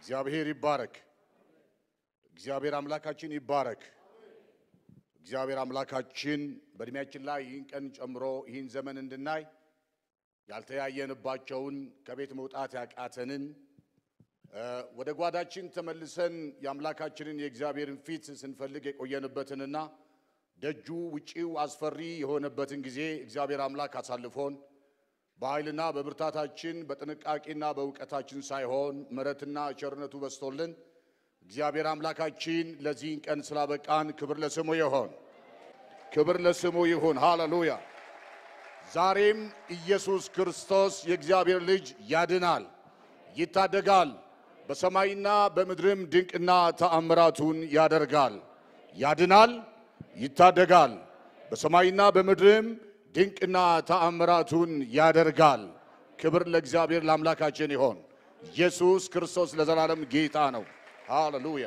እግዚአብሔር ይባረክ። እግዚአብሔር አምላካችን ይባረክ። እግዚአብሔር አምላካችን በእድሜያችን ላይ ይህን ቀን ጨምሮ ይህን ዘመን እንድናይ ያልተያየንባቸውን ከቤት መውጣት ያቃተንን ወደ ጓዳችን ተመልሰን የአምላካችንን የእግዚአብሔርን ፊት ስንፈልግ የቆየንበትንና ደጁ ውጪው አስፈሪ የሆነበትን ጊዜ እግዚአብሔር አምላክ አሳልፎን በኃይልና በብርታታችን በጥንቃቄና በእውቀታችን ሳይሆን ምሕረትና ቸርነቱ በስቶልን እግዚአብሔር አምላካችን ለዚህን ቀን ስላበቃን ክብር ለስሙ ይሆን፣ ክብር ለስሙ ይሁን። ሃሌሉያ። ዛሬም ኢየሱስ ክርስቶስ የእግዚአብሔር ልጅ ያድናል፣ ይታደጋል፣ በሰማይና በምድርም ድንቅና ተአምራቱን ያደርጋል። ያድናል፣ ይታደጋል፣ በሰማይና በምድርም ድንቅና ተአምራቱን ያደርጋል። ክብር ለእግዚአብሔር ለአምላካችን ይሆን። ኢየሱስ ክርስቶስ ለዘላለም ጌታ ነው። ሃሌሉያ።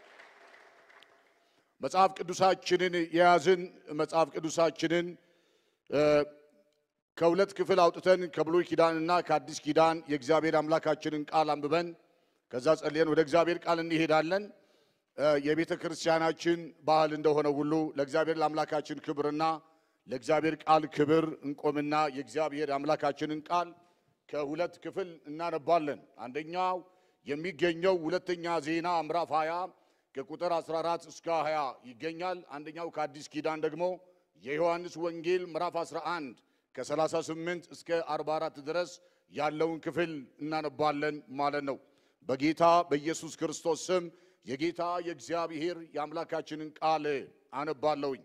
መጽሐፍ ቅዱሳችንን የያዝን መጽሐፍ ቅዱሳችንን ከሁለት ክፍል አውጥተን ከብሉይ ኪዳንና ከአዲስ ኪዳን የእግዚአብሔር አምላካችንን ቃል አንብበን ከዛ ጸልየን ወደ እግዚአብሔር ቃል እንሄዳለን። የቤተ ክርስቲያናችን ባህል እንደሆነ ሁሉ ለእግዚአብሔር ለአምላካችን ክብርና ለእግዚአብሔር ቃል ክብር እንቆምና የእግዚአብሔር አምላካችንን ቃል ከሁለት ክፍል እናነባለን። አንደኛው የሚገኘው ሁለተኛ ዜና ምዕራፍ 20 ከቁጥር 14 እስከ 20 ይገኛል። አንደኛው ከአዲስ ኪዳን ደግሞ የዮሐንስ ወንጌል ምዕራፍ 11 ከ38 እስከ 44 ድረስ ያለውን ክፍል እናነባለን ማለት ነው። በጌታ በኢየሱስ ክርስቶስ ስም የጌታ የእግዚአብሔር የአምላካችንን ቃል አነባለሁኝ።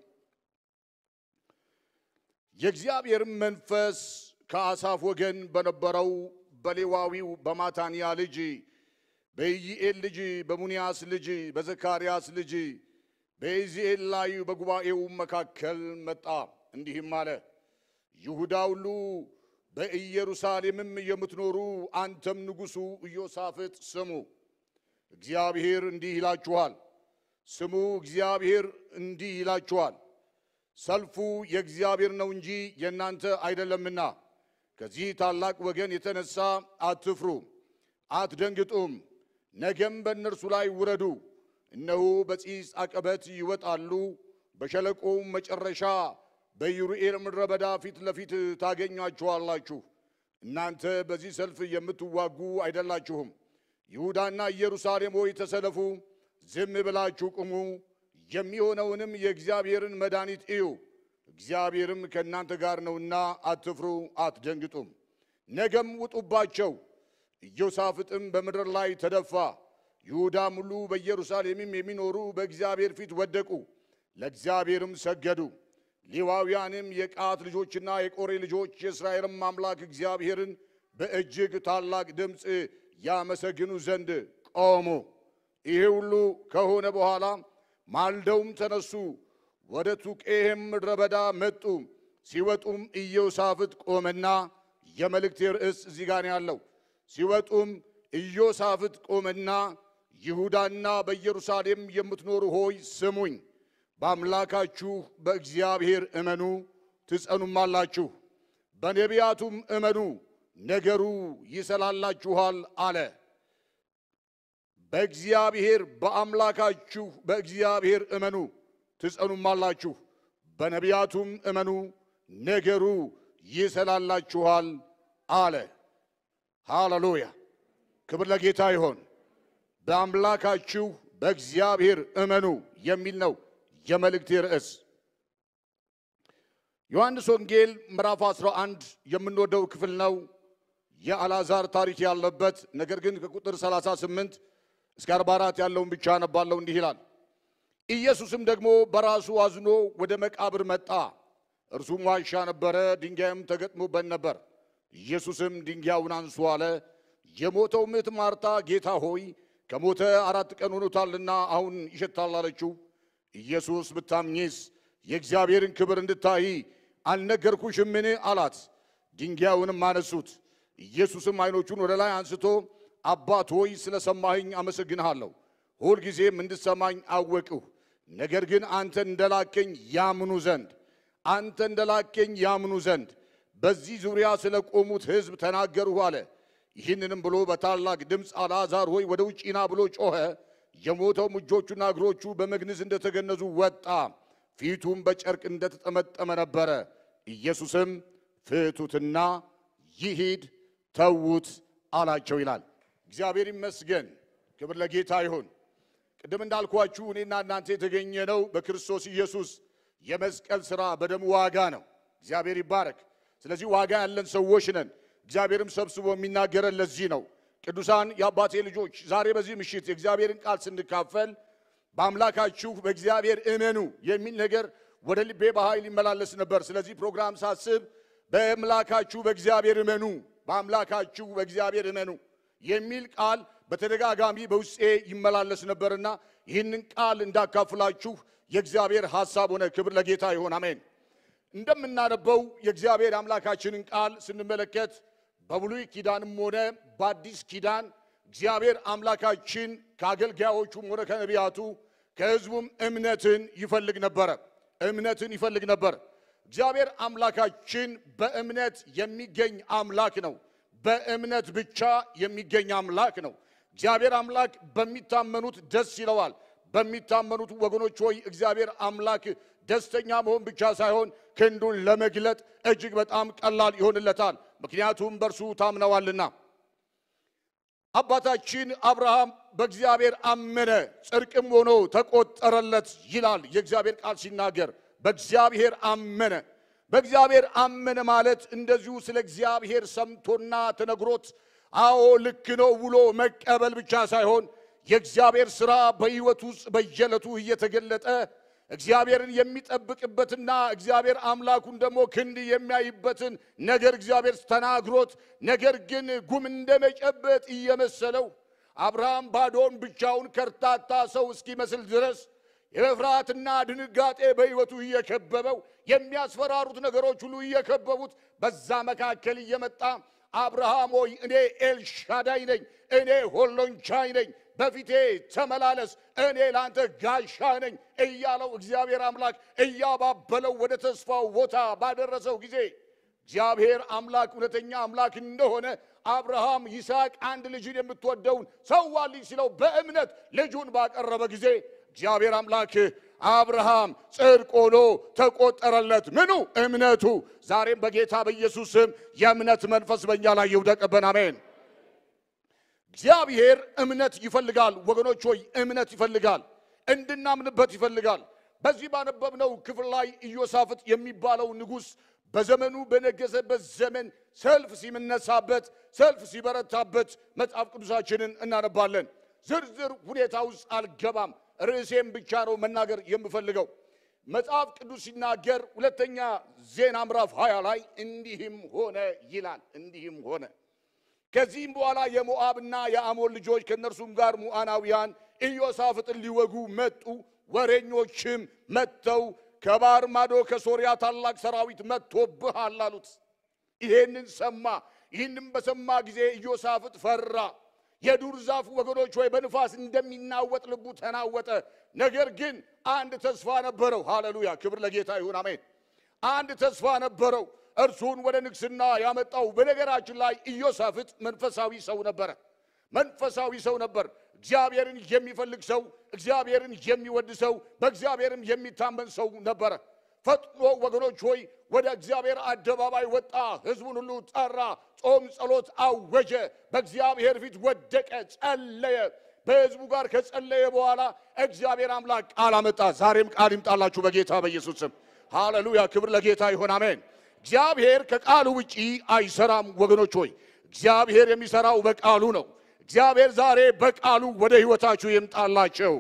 የእግዚአብሔርም መንፈስ ከአሳፍ ወገን በነበረው በሌዋዊው በማታንያ ልጅ በኢይኤል ልጅ በሙኒያስ ልጅ በዘካርያስ ልጅ በኢዚኤል ላይ በጉባኤው መካከል መጣ፣ እንዲህም አለ። ይሁዳ ሁሉ በኢየሩሳሌምም የምትኖሩ አንተም ንጉሡ ኢዮሳፍጥ ስሙ። እግዚአብሔር እንዲህ ይላችኋል፣ ስሙ። እግዚአብሔር እንዲህ ይላችኋል፣ ሰልፉ የእግዚአብሔር ነው እንጂ የእናንተ አይደለምና ከዚህ ታላቅ ወገን የተነሳ አትፍሩ፣ አትደንግጡም። ነገም በእነርሱ ላይ ውረዱ። እነሆ በጺጽ አቀበት ይወጣሉ፣ በሸለቆውም መጨረሻ በይሩኤል ምድረ በዳ ፊት ለፊት ታገኟቸዋላችሁ። እናንተ በዚህ ሰልፍ የምትዋጉ አይደላችሁም። ይሁዳና ኢየሩሳሌም ሆይ ተሰለፉ፣ ዝም ብላችሁ ቁሙ፣ የሚሆነውንም የእግዚአብሔርን መድኃኒት እዩ። እግዚአብሔርም ከእናንተ ጋር ነውና አትፍሩ፣ አትደንግጡም። ነገም ውጡባቸው። ኢዮሳፍጥም በምድር ላይ ተደፋ። ይሁዳም ሁሉ በኢየሩሳሌምም የሚኖሩ በእግዚአብሔር ፊት ወደቁ፣ ለእግዚአብሔርም ሰገዱ። ሌዋውያንም የቀዓት ልጆችና የቆሬ ልጆች የእስራኤልም አምላክ እግዚአብሔርን በእጅግ ታላቅ ድምፅ ያመሰግኑ ዘንድ ቆሙ። ይሄ ሁሉ ከሆነ በኋላ ማልደውም ተነሱ፣ ወደ ቱቄሄም ምድረ በዳ መጡ። ሲወጡም ኢዮሳፍጥ ቆመና የመልእክቴ ርዕስ እዚህ ጋር ያለው ሲወጡም ኢዮሳፍጥ ቆመና ይሁዳና በኢየሩሳሌም የምትኖሩ ሆይ ስሙኝ፣ በአምላካችሁ በእግዚአብሔር እመኑ ትጸኑማላችሁ፣ በነቢያቱም እመኑ ነገሩ ይሰላላችኋል አለ። በእግዚአብሔር በአምላካችሁ በእግዚአብሔር እመኑ ትጸኑማላችሁ፣ በነቢያቱም እመኑ ነገሩ ይሰላላችኋል አለ። ሃሌሉያ! ክብር ለጌታ ይሆን። በአምላካችሁ በእግዚአብሔር እመኑ የሚል ነው የመልእክቴ ርዕስ። ዮሐንስ ወንጌል ምዕራፍ 11 የምንወደው ክፍል ነው። የአልዓዛር ታሪክ ያለበት ነገር ግን ከቁጥር 38 እስከ 44 ያለውን ብቻ አነባለሁ። እንዲህ ይላል። ኢየሱስም ደግሞ በራሱ አዝኖ ወደ መቃብር መጣ። እርሱም ዋሻ ነበረ፣ ድንጋይም ተገጥሞበት ነበር። ኢየሱስም ድንጋዩን አንሱ አለ። የሞተው ምት ማርታ ጌታ ሆይ ከሞተ አራት ቀን ሆኖታልና አሁን ይሸታል አለችው። ኢየሱስ ብታምኚስ የእግዚአብሔርን ክብር እንድታይ አልነገርኩሽምን? አላት። ድንጋዩንም አነሱት። ኢየሱስም ዓይኖቹን ወደ ላይ አንስቶ አባት ሆይ ስለ ሰማኸኝ አመሰግንሃለሁ፣ ሁልጊዜም እንድሰማኝ አወቅሁ። ነገር ግን አንተ እንደላከኝ ያምኑ ዘንድ አንተ እንደላከኝ ያምኑ ዘንድ በዚህ ዙሪያ ስለ ቆሙት ሕዝብ ተናገርሁ አለ። ይህንንም ብሎ በታላቅ ድምፅ አልዓዛር ሆይ ወደ ውጭ ና ብሎ ጮኸ። የሞተውም እጆቹና እግሮቹ በመግነዝ እንደተገነዙ ወጣ፣ ፊቱም በጨርቅ እንደተጠመጠመ ነበረ። ኢየሱስም ፍቱትና ይሂድ ተዉት አላቸው ይላል። እግዚአብሔር ይመስገን። ክብር ለጌታ ይሁን። ቅድም እንዳልኳችሁ እኔና እናንተ የተገኘ ነው በክርስቶስ ኢየሱስ የመስቀል ሥራ በደሙ ዋጋ ነው። እግዚአብሔር ይባረክ። ስለዚህ ዋጋ ያለን ሰዎች ነን። እግዚአብሔርም ሰብስቦ የሚናገረን ለዚህ ነው። ቅዱሳን የአባቴ ልጆች ዛሬ በዚህ ምሽት የእግዚአብሔርን ቃል ስንካፈል በአምላካችሁ በእግዚአብሔር እመኑ የሚል ነገር ወደ ልቤ በኃይል ይመላለስ ነበር። ስለዚህ ፕሮግራም ሳስብ በአምላካችሁ በእግዚአብሔር እመኑ፣ በአምላካችሁ በእግዚአብሔር እመኑ የሚል ቃል በተደጋጋሚ በውስጤ ይመላለስ ነበርና ይህንን ቃል እንዳካፍላችሁ የእግዚአብሔር ሐሳብ ሆነ። ክብር ለጌታ ይሁን፣ አሜን። እንደምናነበው የእግዚአብሔር አምላካችንን ቃል ስንመለከት በብሉይ ኪዳንም ሆነ በአዲስ ኪዳን እግዚአብሔር አምላካችን ከአገልጋዮቹም ሆነ ከነቢያቱ ከሕዝቡም እምነትን ይፈልግ ነበረ። እምነትን ይፈልግ ነበር። እግዚአብሔር አምላካችን በእምነት የሚገኝ አምላክ ነው። በእምነት ብቻ የሚገኝ አምላክ ነው። እግዚአብሔር አምላክ በሚታመኑት ደስ ይለዋል። በሚታመኑት ወገኖች ሆይ እግዚአብሔር አምላክ ደስተኛ መሆን ብቻ ሳይሆን ክንዱን ለመግለጥ እጅግ በጣም ቀላል ይሆንለታል። ምክንያቱም በእርሱ ታምነዋልና። አባታችን አብርሃም በእግዚአብሔር አመነ፣ ጽድቅም ሆኖ ተቆጠረለት ይላል የእግዚአብሔር ቃል ሲናገር። በእግዚአብሔር አመነ። በእግዚአብሔር አመነ ማለት እንደዚሁ ስለ እግዚአብሔር ሰምቶና ተነግሮት አዎ ልክ ነው ብሎ መቀበል ብቻ ሳይሆን የእግዚአብሔር ሥራ በሕይወት ውስጥ በየዕለቱ እየተገለጠ እግዚአብሔርን የሚጠብቅበትና እግዚአብሔር አምላኩን ደግሞ ክንድ የሚያይበትን ነገር እግዚአብሔር ተናግሮት ነገር ግን ጉም እንደመጨበጥ እየመሰለው አብርሃም ባዶን ብቻውን ከርታታ ሰው እስኪመስል ድረስ የመፍራትና ድንጋጤ በሕይወቱ እየከበበው የሚያስፈራሩት ነገሮች ሁሉ እየከበቡት በዛ መካከል እየመጣ አብርሃም ሆይ እኔ ኤልሻዳይ ነኝ፣ እኔ ሆሎንቻይ ነኝ፣ በፊቴ ተመላለስ፣ እኔ ለአንተ ጋሻ ነኝ እያለው እግዚአብሔር አምላክ እያባበለው ወደ ተስፋው ቦታ ባደረሰው ጊዜ እግዚአብሔር አምላክ እውነተኛ አምላክ እንደሆነ አብርሃም ይስሐቅ አንድ ልጅን የምትወደውን ሰዋልኝ ሲለው በእምነት ልጁን ባቀረበ ጊዜ እግዚአብሔር አምላክ አብርሃም ጽድቅ ሆኖ ተቆጠረለት። ምኑ? እምነቱ። ዛሬም በጌታ በኢየሱስ ስም የእምነት መንፈስ በእኛ ላይ ይውደቅብን። አሜን። እግዚአብሔር እምነት ይፈልጋል ወገኖች ሆይ እምነት ይፈልጋል፣ እንድናምንበት ይፈልጋል። በዚህ ባነበብነው ክፍል ላይ ኢዮሳፍጥ የሚባለው ንጉሥ በዘመኑ በነገሰበት ዘመን ሰልፍ ሲምነሳበት፣ ሰልፍ ሲበረታበት መጽሐፍ ቅዱሳችንን እናነባለን። ዝርዝር ሁኔታ ውስጥ አልገባም። ርዕሴም ብቻ ነው መናገር የምፈልገው። መጽሐፍ ቅዱስ ሲናገር ሁለተኛ ዜና ምዕራፍ 20 ላይ እንዲህም ሆነ ይላል። እንዲህም ሆነ ከዚህም በኋላ የሞዓብና የአሞን ልጆች ከእነርሱም ጋር ሙዓናውያን ኢዮሳፍጥን ሊወጉ መጡ። ወሬኞችም መጥተው ከባህር ማዶ ከሶርያ ታላቅ ሰራዊት መጥቶብሃል አሉት። ይሄንን ሰማ። ይህንም በሰማ ጊዜ ኢዮሳፍጥ ፈራ። የዱር ዛፍ ወገኖች ወይ በንፋስ እንደሚናወጥ ልቡ ተናወጠ። ነገር ግን አንድ ተስፋ ነበረው። ሃሌሉያ! ክብር ለጌታ ይሁን፣ አሜን። አንድ ተስፋ ነበረው። እርሱን ወደ ንግስና ያመጣው በነገራችን ላይ ኢዮሳፍጥ መንፈሳዊ ሰው ነበረ። መንፈሳዊ ሰው ነበር። እግዚአብሔርን የሚፈልግ ሰው፣ እግዚአብሔርን የሚወድ ሰው፣ በእግዚአብሔርም የሚታመን ሰው ነበረ። ፈጥኖ ወገኖች ሆይ ወደ እግዚአብሔር አደባባይ ወጣ። ሕዝቡን ሁሉ ጠራ። ጾም ጸሎት አወጀ። በእግዚአብሔር ፊት ወደቀ፣ ጸለየ። በሕዝቡ ጋር ከጸለየ በኋላ እግዚአብሔር አምላክ ቃል አመጣ። ዛሬም ቃል ይምጣላችሁ በጌታ በኢየሱስ ስም። ሃሌሉያ! ክብር ለጌታ ይሆን፣ አሜን። እግዚአብሔር ከቃሉ ውጪ አይሰራም ወገኖች ሆይ እግዚአብሔር የሚሰራው በቃሉ ነው። እግዚአብሔር ዛሬ በቃሉ ወደ ሕይወታችሁ ይምጣላቸው።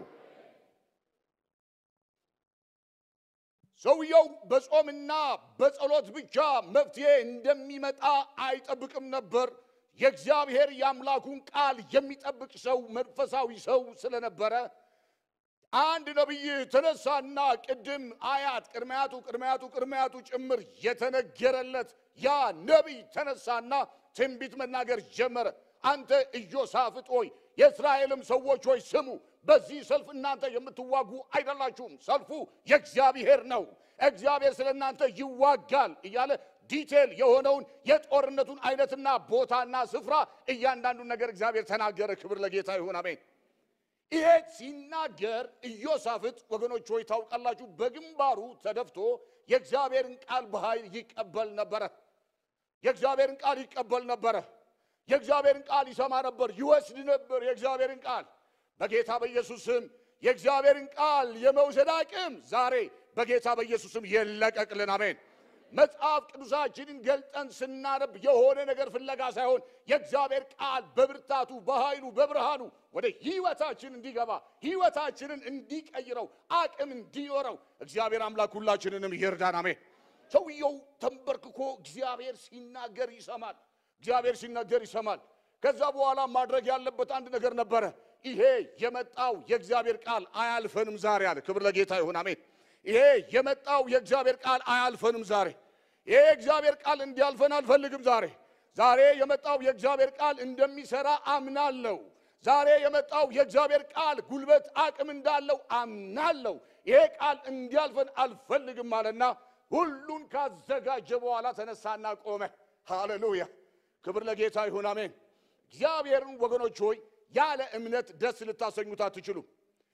ሰውየው በጾምና በጸሎት ብቻ መፍትሄ እንደሚመጣ አይጠብቅም ነበር። የእግዚአብሔር የአምላኩን ቃል የሚጠብቅ ሰው መንፈሳዊ ሰው ስለነበረ አንድ ነቢይ ተነሳና ቅድም አያት ቅድመያቱ ቅድመያቱ ቅድመያቱ ጭምር የተነገረለት ያ ነቢይ ተነሳና ትንቢት መናገር ጀመረ። አንተ ኢዮሳፍጥ ሆይ የእስራኤልም ሰዎች ሆይ ስሙ፣ በዚህ ሰልፍ እናንተ የምትዋጉ አይደላችሁም፣ ሰልፉ የእግዚአብሔር ነው። እግዚአብሔር ስለ እናንተ ይዋጋል እያለ ዲቴል የሆነውን የጦርነቱን አይነትና ቦታና ስፍራ እያንዳንዱን ነገር እግዚአብሔር ተናገረ። ክብር ለጌታ ይሁን፣ አሜን። ይሄ ሲናገር ኢዮሳፍጥ ወገኖች ሆይ ታውቃላችሁ፣ በግንባሩ ተደፍቶ የእግዚአብሔርን ቃል በኃይል ይቀበል ነበረ። የእግዚአብሔርን ቃል ይቀበል ነበረ። የእግዚአብሔርን ቃል ይሰማ ነበር፣ ይወስድ ነበር። የእግዚአብሔርን ቃል በጌታ በኢየሱስ ስም የእግዚአብሔርን ቃል የመውሰድ አቅም ዛሬ በጌታ በኢየሱስ ስም የለቀቅልን። አሜን። መጽሐፍ ቅዱሳችንን ገልጠን ስናነብ የሆነ ነገር ፍለጋ ሳይሆን የእግዚአብሔር ቃል በብርታቱ በኃይሉ በብርሃኑ ወደ ሕይወታችን እንዲገባ ሕይወታችንን እንዲቀይረው አቅም እንዲኖረው እግዚአብሔር አምላክ ሁላችንንም ይርዳን። አሜን። ሰውየው ተንበርክኮ እግዚአብሔር ሲናገር ይሰማል። እግዚአብሔር ሲናገር ይሰማል። ከዛ በኋላ ማድረግ ያለበት አንድ ነገር ነበረ። ይሄ የመጣው የእግዚአብሔር ቃል አያልፈንም ዛሬ አለ። ክብር ለጌታ ይሁን አሜን። ይሄ የመጣው የእግዚአብሔር ቃል አያልፈንም ዛሬ። ይሄ የእግዚአብሔር ቃል እንዲያልፈን አልፈልግም ዛሬ። ዛሬ የመጣው የእግዚአብሔር ቃል እንደሚሰራ አምናለሁ። ዛሬ የመጣው የእግዚአብሔር ቃል ጉልበት አቅም እንዳለው አምናለሁ። ይሄ ቃል እንዲያልፈን አልፈልግም አለና ሁሉን ካዘጋጀ በኋላ ተነሳና ቆመ። ሃሌሉያ! ክብር ለጌታ ይሁን አሜን። እግዚአብሔርን ወገኖች ሆይ ያለ እምነት ደስ ልታሰኙት አትችሉም።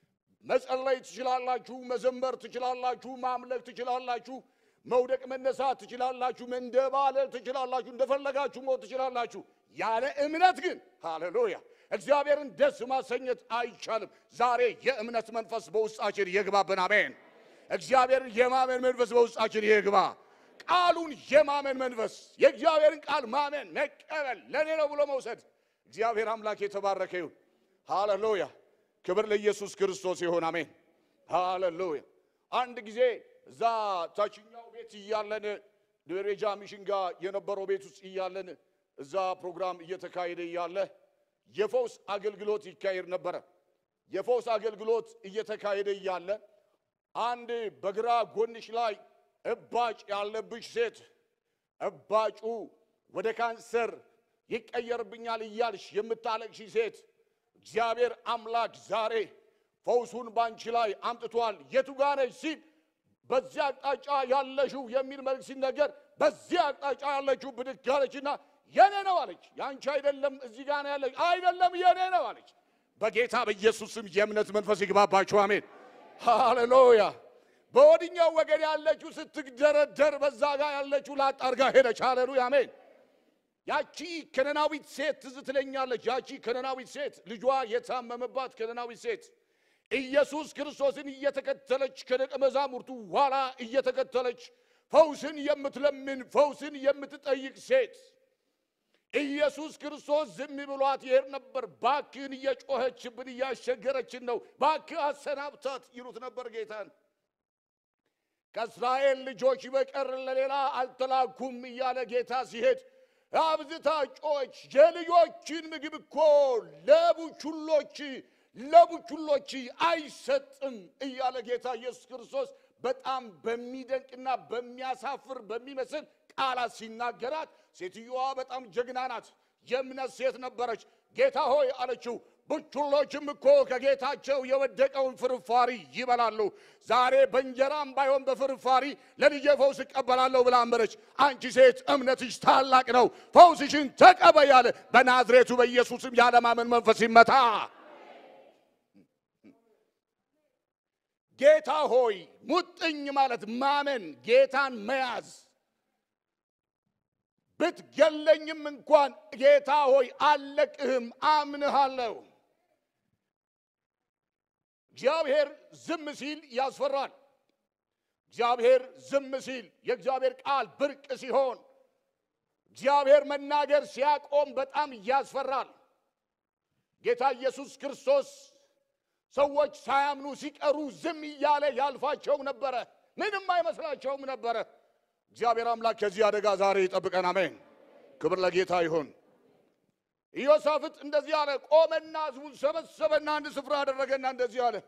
መጸለይ ትችላላችሁ፣ መዘመር ትችላላችሁ፣ ማምለክ ትችላላችሁ፣ መውደቅ መነሳት ትችላላችሁ፣ መንደባለል ትችላላችሁ፣ እንደፈለጋችሁ ሞት ትችላላችሁ። ያለ እምነት ግን ሃሌሉያ እግዚአብሔርን ደስ ማሰኘት አይቻልም። ዛሬ የእምነት መንፈስ በውስጣችን ይግባብን። አሜን። እግዚአብሔርን የማመን መንፈስ በውስጣችን ይግባ። ቃሉን የማመን መንፈስ የእግዚአብሔርን ቃል ማመን መቀበል ለእኔ ነው ብሎ መውሰድ እግዚአብሔር አምላክ የተባረከ ይሁን። ሃሌሉያ ክብር ለኢየሱስ ክርስቶስ ይሁን። አሜን ሃሌሉያ። አንድ ጊዜ እዛ ታችኛው ቤት እያለን ደረጃ ሚሽን ጋር የነበረው ቤት ውስጥ እያለን እዛ ፕሮግራም እየተካሄደ እያለ የፈውስ አገልግሎት ይካሄድ ነበረ። የፈውስ አገልግሎት እየተካሄደ እያለ አንድ በግራ ጎንሽ ላይ እባጭ ያለብሽ ሴት እባጩ ወደ ካንሰር ይቀየርብኛል እያልሽ የምታለቅሽ ሴት እግዚአብሔር አምላክ ዛሬ ፈውሱን ባንቺ ላይ አምጥቷል። የቱ ጋ ነሽ ሲል በዚህ አቅጣጫ ያለሽው የሚል መልክ ሲነገር በዚህ አቅጣጫ ያለችው ብድግ አለችና የኔ ነው አለች። ያንቺ አይደለም እዚህ ጋ ነው ያለች፣ አይደለም የኔ ነው አለች። በጌታ በኢየሱስ ስም የእምነት መንፈስ ይግባባችሁ። አሜን ሃሌሉያ። በወዲኛው ወገን ያለችው ስትግደረደር፣ በዛ ጋር ያለችው ላጣርጋ ሄደች። ሃሌሉያ አሜን። ያቺ ከነናዊት ሴት ትዝ ትለኛለች። ያቺ ከነናዊት ሴት ልጇ የታመመባት ከነናዊት ሴት ኢየሱስ ክርስቶስን እየተከተለች ከደቀ መዛሙርቱ ኋላ እየተከተለች ፈውስን የምትለምን ፈውስን የምትጠይቅ ሴት ኢየሱስ ክርስቶስ ዝም ብሏት ይሄድ ነበር። ባክህን እየጮኸችብን እያስቸገረችን ነው፣ ባክህ አሰናብታት ይሉት ነበር ጌታን። ከእስራኤል ልጆች በቀር ለሌላ አልተላኩም እያለ ጌታ ሲሄድ አብዝታ ጮች። የልጆችን ምግብ እኮ ለቡችሎች ለቡችሎች አይሰጥም እያለ ጌታ ኢየሱስ ክርስቶስ በጣም በሚደንቅና በሚያሳፍር በሚመስል ቃላት ሲናገራት፣ ሴትዮዋ በጣም ጀግና ናት። የእምነት ሴት ነበረች። ጌታ ሆይ አለችው፣ ቡችሎችም እኮ ከጌታቸው የወደቀውን ፍርፋሪ ይበላሉ። ዛሬ በእንጀራም ባይሆን በፍርፋሪ ለልጄ ፈውስ እቀበላለሁ ብላ አመረች። አንቺ ሴት እምነትሽ ታላቅ ነው፣ ፈውስሽን ተቀበይ አለ። በናዝሬቱ በኢየሱስም ያለማመን መንፈስ ይመታ። ጌታ ሆይ ሙጥኝ ማለት ማመን፣ ጌታን መያዝ ብትገለኝም እንኳን ጌታ ሆይ አልለቅህም፣ አምንሃለሁ። እግዚአብሔር ዝም ሲል ያስፈራል። እግዚአብሔር ዝም ሲል የእግዚአብሔር ቃል ብርቅ ሲሆን፣ እግዚአብሔር መናገር ሲያቆም በጣም ያስፈራል። ጌታ ኢየሱስ ክርስቶስ ሰዎች ሳያምኑ ሲቀሩ ዝም እያለ ያልፋቸው ነበረ። ምንም አይመስላቸውም ነበረ። እግዚአብሔር አምላክ ከዚህ አደጋ ዛሬ ይጠብቀን። አሜን። ክብር ለጌታ ይሁን። ኢዮሳፍጥ እንደዚህ አለ። ቆመና ሕዝቡን ሰበሰበና አንድ ስፍራ አደረገና እንደዚህ አለ።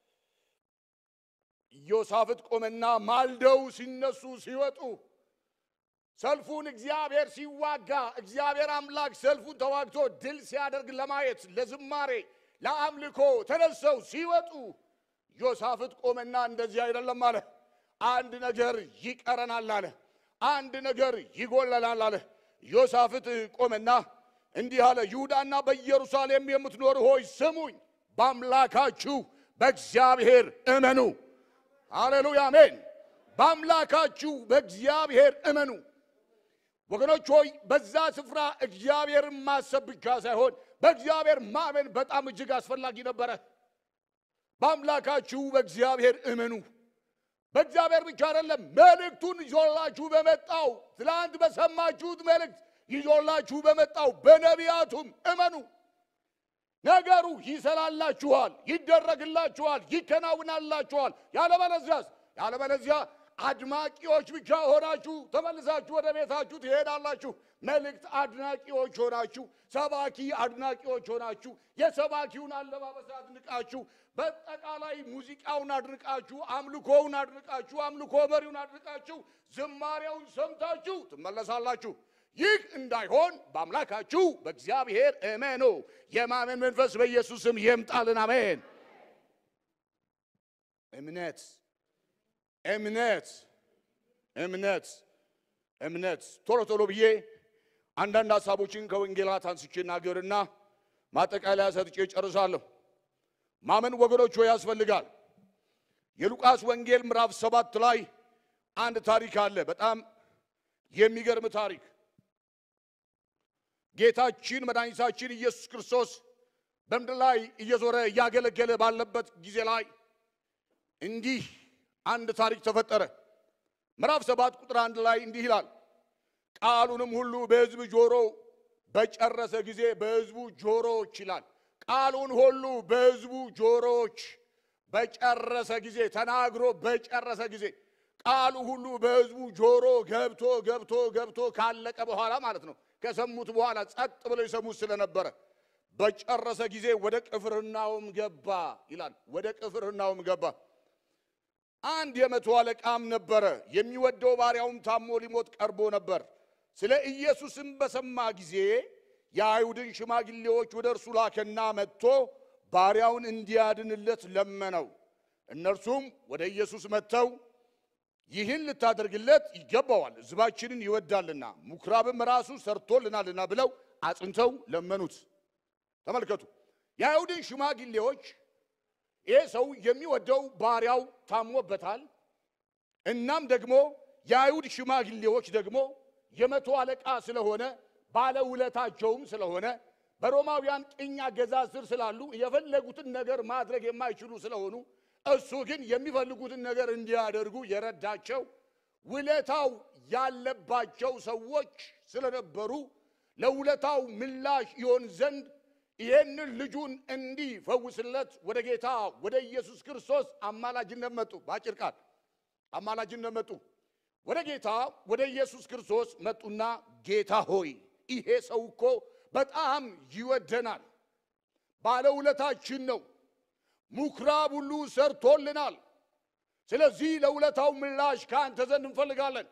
ኢዮሳፍጥ ቆመና ማልደው ሲነሱ ሲወጡ ሰልፉን እግዚአብሔር ሲዋጋ እግዚአብሔር አምላክ ሰልፉን ተዋግቶ ድል ሲያደርግ ለማየት ለዝማሬ ለአምልኮ ተነሰው ሲወጡ ኢዮሳፍጥ ቆመና እንደዚህ አይደለም አለ። አንድ ነገር ይቀረናል አለ። አንድ ነገር ይጎለናል አለ። ዮሳፍጥ ቆመና እንዲህ አለ፣ ይሁዳና በኢየሩሳሌም የምትኖር ሆይ ስሙኝ፣ በአምላካችሁ በእግዚአብሔር እመኑ። ሃሌሉያ አሜን። በአምላካችሁ በእግዚአብሔር እመኑ። ወገኖች ሆይ በዛ ስፍራ እግዚአብሔርን ማሰብ ብቻ ሳይሆን በእግዚአብሔር ማመን በጣም እጅግ አስፈላጊ ነበረ። በአምላካችሁ በእግዚአብሔር እመኑ። በእግዚአብሔር ብቻ አይደለም፣ መልእክቱን ይዞላችሁ በመጣው ትላንት በሰማችሁት መልእክት ይዞላችሁ በመጣው በነቢያቱም እመኑ። ነገሩ ይሰላላችኋል፣ ይደረግላችኋል፣ ይከናውናላችኋል። ያለበለዚያስ ያለበለዚያ አድማቂዎች ብቻ ሆናችሁ ተመልሳችሁ ወደ ቤታችሁ ትሄዳላችሁ። መልእክት አድናቂዎች ሆናችሁ፣ ሰባኪ አድናቂዎች ሆናችሁ፣ የሰባኪውን አለባበስ አድንቃችሁ፣ በጠቃላይ ሙዚቃውን አድንቃችሁ፣ አምልኮውን አድንቃችሁ፣ አምልኮ መሪውን አድንቃችሁ፣ ዝማሬውን ሰምታችሁ ትመለሳላችሁ። ይህ እንዳይሆን በአምላካችሁ በእግዚአብሔር እመኑ። የማመን መንፈስ በኢየሱስ ስም ይምጣልን። አሜን። እምነት እምነት እምነት እምነት ቶሎ ቶሎ ብዬ አንዳንድ ሀሳቦችን ከወንጌላት አንስቼ እናገርና ማጠቃለያ ሰጥቼ ጨርሳለሁ። ማመን ወገኖች ሆይ ያስፈልጋል። የሉቃስ ወንጌል ምዕራፍ ሰባት ላይ አንድ ታሪክ አለ። በጣም የሚገርም ታሪክ። ጌታችን መድኃኒታችን ኢየሱስ ክርስቶስ በምድር ላይ እየዞረ እያገለገለ ባለበት ጊዜ ላይ እንዲህ አንድ ታሪክ ተፈጠረ። ምዕራፍ ሰባት ቁጥር አንድ ላይ እንዲህ ይላል፣ ቃሉንም ሁሉ በሕዝብ ጆሮ በጨረሰ ጊዜ በሕዝቡ ጆሮዎች ይላል። ቃሉን ሁሉ በሕዝቡ ጆሮዎች በጨረሰ ጊዜ ተናግሮ በጨረሰ ጊዜ ቃሉ ሁሉ በሕዝቡ ጆሮ ገብቶ ገብቶ ገብቶ ካለቀ በኋላ ማለት ነው። ከሰሙት በኋላ ጸጥ ብለው የሰሙት ስለነበረ በጨረሰ ጊዜ ወደ ቅፍርናውም ገባ ይላል። ወደ ቅፍርናውም ገባ። አንድ የመቶ አለቃም ነበረ፣ የሚወደው ባሪያውም ታሞ ሊሞት ቀርቦ ነበር። ስለ ኢየሱስም በሰማ ጊዜ የአይሁድን ሽማግሌዎች ወደ እርሱ ላከና መጥቶ ባሪያውን እንዲያድንለት ለመነው። እነርሱም ወደ ኢየሱስ መጥተው ይህን ልታደርግለት ይገባዋል፣ ሕዝባችንን ይወዳልና ምኵራብም ራሱ ሰርቶልናልና ብለው አጽንተው ለመኑት። ተመልከቱ፣ የአይሁድን ሽማግሌዎች ይህ ሰው የሚወደው ባሪያው ታሞበታል። እናም ደግሞ የአይሁድ ሽማግሌዎች ደግሞ የመቶ አለቃ ስለሆነ ባለውለታቸውም ስለሆነ በሮማውያን ቅኝ አገዛዝ ስር ስላሉ የፈለጉትን ነገር ማድረግ የማይችሉ ስለሆኑ እሱ ግን የሚፈልጉትን ነገር እንዲያደርጉ የረዳቸው ውለታው ያለባቸው ሰዎች ስለነበሩ ለውለታው ምላሽ ይሆን ዘንድ ይህንን ልጁን እንዲፈውስለት ወደ ጌታ ወደ ኢየሱስ ክርስቶስ አማላጅነት መጡ። በአጭር ቃል አማላጅነት መጡ። ወደ ጌታ ወደ ኢየሱስ ክርስቶስ መጡና ጌታ ሆይ ይሄ ሰው እኮ በጣም ይወደናል፣ ባለውለታችን ነው፣ ምኵራብ ሁሉ ሰርቶልናል። ስለዚህ ለውለታው ምላሽ ከአንተ ዘንድ እንፈልጋለን።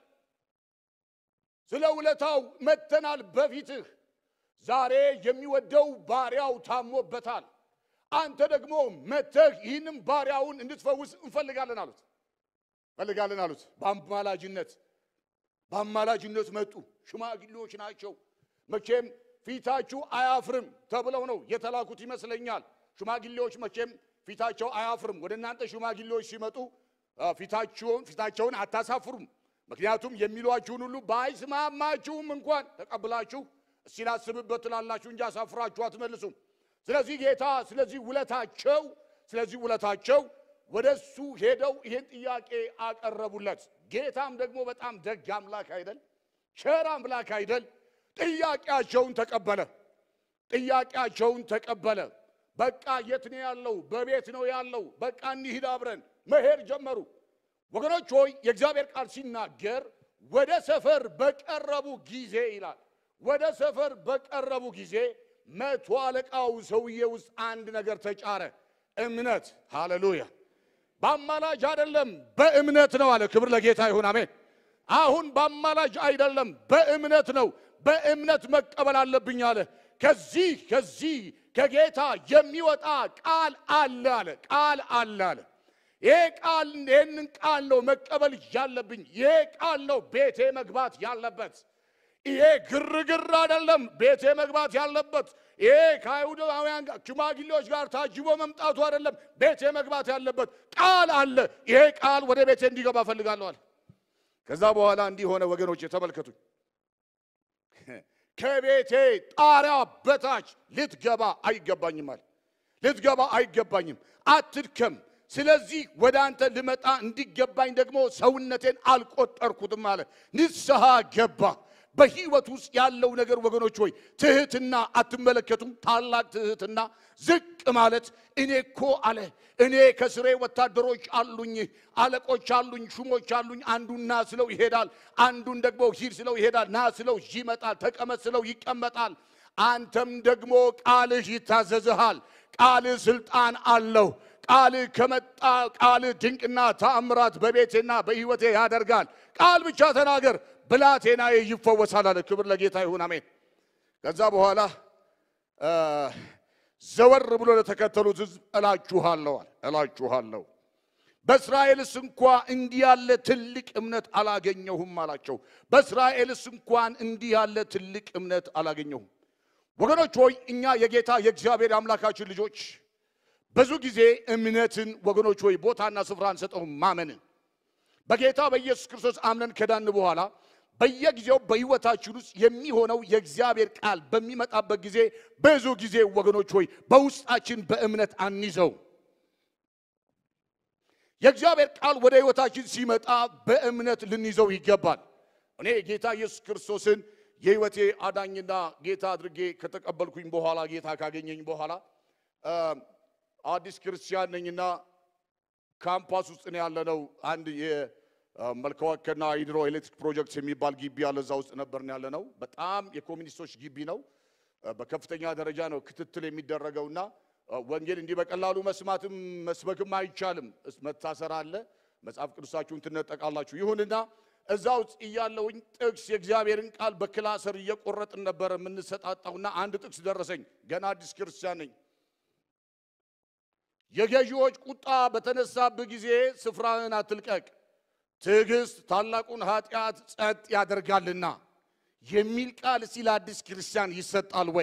ስለ ውለታው መጥተናል በፊትህ ዛሬ የሚወደው ባሪያው ታሞበታል። አንተ ደግሞ መተህ ይህንም ባሪያውን እንድትፈውስ እንፈልጋለን አሉት እንፈልጋለን አሉት። በአማላጅነት በአማላጅነት መጡ። ሽማግሌዎች ናቸው። መቼም ፊታችሁ አያፍርም ተብለው ነው የተላኩት ይመስለኛል። ሽማግሌዎች መቼም ፊታቸው አያፍርም። ወደ እናንተ ሽማግሌዎች ሲመጡ ፊታቸውን ፊታቸውን አታሳፍሩም። ምክንያቱም የሚሏችሁን ሁሉ ባይስማማችሁም እንኳን ተቀብላችሁ እስቲ ላስብበት ትላላችሁ እንጂ አሳፍራችሁ አትመልሱም። ስለዚህ ጌታ ስለዚህ ውለታቸው ስለዚህ ውለታቸው ወደ እሱ ሄደው ይህን ጥያቄ አቀረቡለት። ጌታም ደግሞ በጣም ደግ አምላክ አይደል? ቸር አምላክ አይደል? ጥያቄያቸውን ተቀበለ። ጥያቄያቸውን ተቀበለ። በቃ የት ነው ያለው? በቤት ነው ያለው። በቃ እንሂድ አብረን መሄድ ጀመሩ። ወገኖች ሆይ የእግዚአብሔር ቃል ሲናገር ወደ ሰፈር በቀረቡ ጊዜ ይላል ወደ ሰፈር በቀረቡ ጊዜ መቶ አለቃው ሰውዬ ውስጥ አንድ ነገር ተጫረ፣ እምነት። ሃሌሉያ! በአማላጅ አይደለም በእምነት ነው አለ። ክብር ለጌታ ይሁን፣ አሜን። አሁን በአማላጅ አይደለም በእምነት ነው። በእምነት መቀበል አለብኝ አለ። ከዚህ ከዚህ ከጌታ የሚወጣ ቃል አለ አለ ቃል አለ አለ። ይሄ ቃል ይህንን ቃል ነው መቀበል ያለብኝ። ይሄ ቃል ነው ቤቴ መግባት ያለበት። ይሄ ግርግር አይደለም ቤቴ መግባት ያለበት። ይሄ ከአይሁዳውያን ጋር ሽማግሌዎች ጋር ታጅቦ መምጣቱ አይደለም ቤቴ መግባት ያለበት። ቃል አለ። ይሄ ቃል ወደ ቤቴ እንዲገባ እፈልጋለሁ አለ። ከዛ በኋላ እንዲህ ሆነ። ወገኖች ተመልከቱኝ። ከቤቴ ጣሪያ በታች ልትገባ አይገባኝም አለ። ልትገባ አይገባኝም፣ አትድከም። ስለዚህ ወደ አንተ ልመጣ እንዲገባኝ ደግሞ ሰውነቴን አልቆጠርኩትም አለ። ንስሐ ገባ። በህይወት ውስጥ ያለው ነገር ወገኖች ሆይ ትህትና አትመለከቱም? ታላቅ ትህትና ዝቅ ማለት። እኔ እኮ አለ እኔ ከስሬ ወታደሮች አሉኝ፣ አለቆች አሉኝ፣ ሹሞች አሉኝ። አንዱን ና ስለው ይሄዳል፣ አንዱን ደግሞ ሂድ ስለው ይሄዳል፣ ና ስለው ይመጣል፣ ተቀመጥ ስለው ይቀመጣል። አንተም ደግሞ ቃልህ ይታዘዝሃል። ቃልህ ስልጣን አለው። ቃልህ ከመጣ ቃልህ ድንቅና ተአምራት በቤቴና በህይወቴ ያደርጋል። ቃል ብቻ ተናገር ብላቴናዬ ይፈወሳል አለ። ክብር ለጌታ ይሁን አሜን። ከዛ በኋላ ዘወር ብሎ ለተከተሉት ህዝብ እላችኋለሁ አለ እላችኋለሁ በእስራኤልስ እንኳ እንዲህ ያለ ትልቅ እምነት አላገኘሁም አላቸው። በእስራኤልስ እንኳን እንዲህ ያለ ትልቅ እምነት አላገኘሁም። ወገኖች ሆይ እኛ የጌታ የእግዚአብሔር አምላካችን ልጆች ብዙ ጊዜ እምነትን ወገኖች ሆይ ቦታና ስፍራ አንሰጠውም። ማመንን በጌታ በኢየሱስ ክርስቶስ አምነን ከዳን በኋላ በየጊዜው በህይወታችን ውስጥ የሚሆነው የእግዚአብሔር ቃል በሚመጣበት ጊዜ ብዙ ጊዜ ወገኖች ሆይ በውስጣችን በእምነት አንይዘው። የእግዚአብሔር ቃል ወደ ህይወታችን ሲመጣ በእምነት ልንይዘው ይገባል። እኔ ጌታ ኢየሱስ ክርስቶስን የህይወቴ አዳኝና ጌታ አድርጌ ከተቀበልኩኝ በኋላ ጌታ ካገኘኝ በኋላ አዲስ ክርስቲያን ነኝና ካምፓስ ውስጥ ነው ያለነው። አንድ የመልከዋከና ሃይድሮ ኤሌክትሪክ ፕሮጀክት የሚባል ግቢ ያለ እዛ ውስጥ ነበር ነው ያለነው። በጣም የኮሚኒስቶች ግቢ ነው። በከፍተኛ ደረጃ ነው ክትትል የሚደረገውና ወንጌል እንዲህ በቀላሉ መስማትም መስበክም አይቻልም። መታሰር አለ። መጽሐፍ ቅዱሳችሁን ትነጠቃላችሁ። ይሁንና እዛ ውስጥ እያለውኝ ጥቅስ የእግዚአብሔርን ቃል በክላሰር እየቆረጥን ነበረ የምንሰጣጣውና አንድ ጥቅስ ደረሰኝ። ገና አዲስ ክርስቲያን ነኝ። የገዢዎች ቁጣ በተነሳብህ ጊዜ ስፍራህን አትልቀቅ፣ ትዕግስት ታላቁን ኃጢአት ጸጥ ያደርጋልና የሚል ቃል እስቲ ለአዲስ ክርስቲያን ይሰጣል ወይ?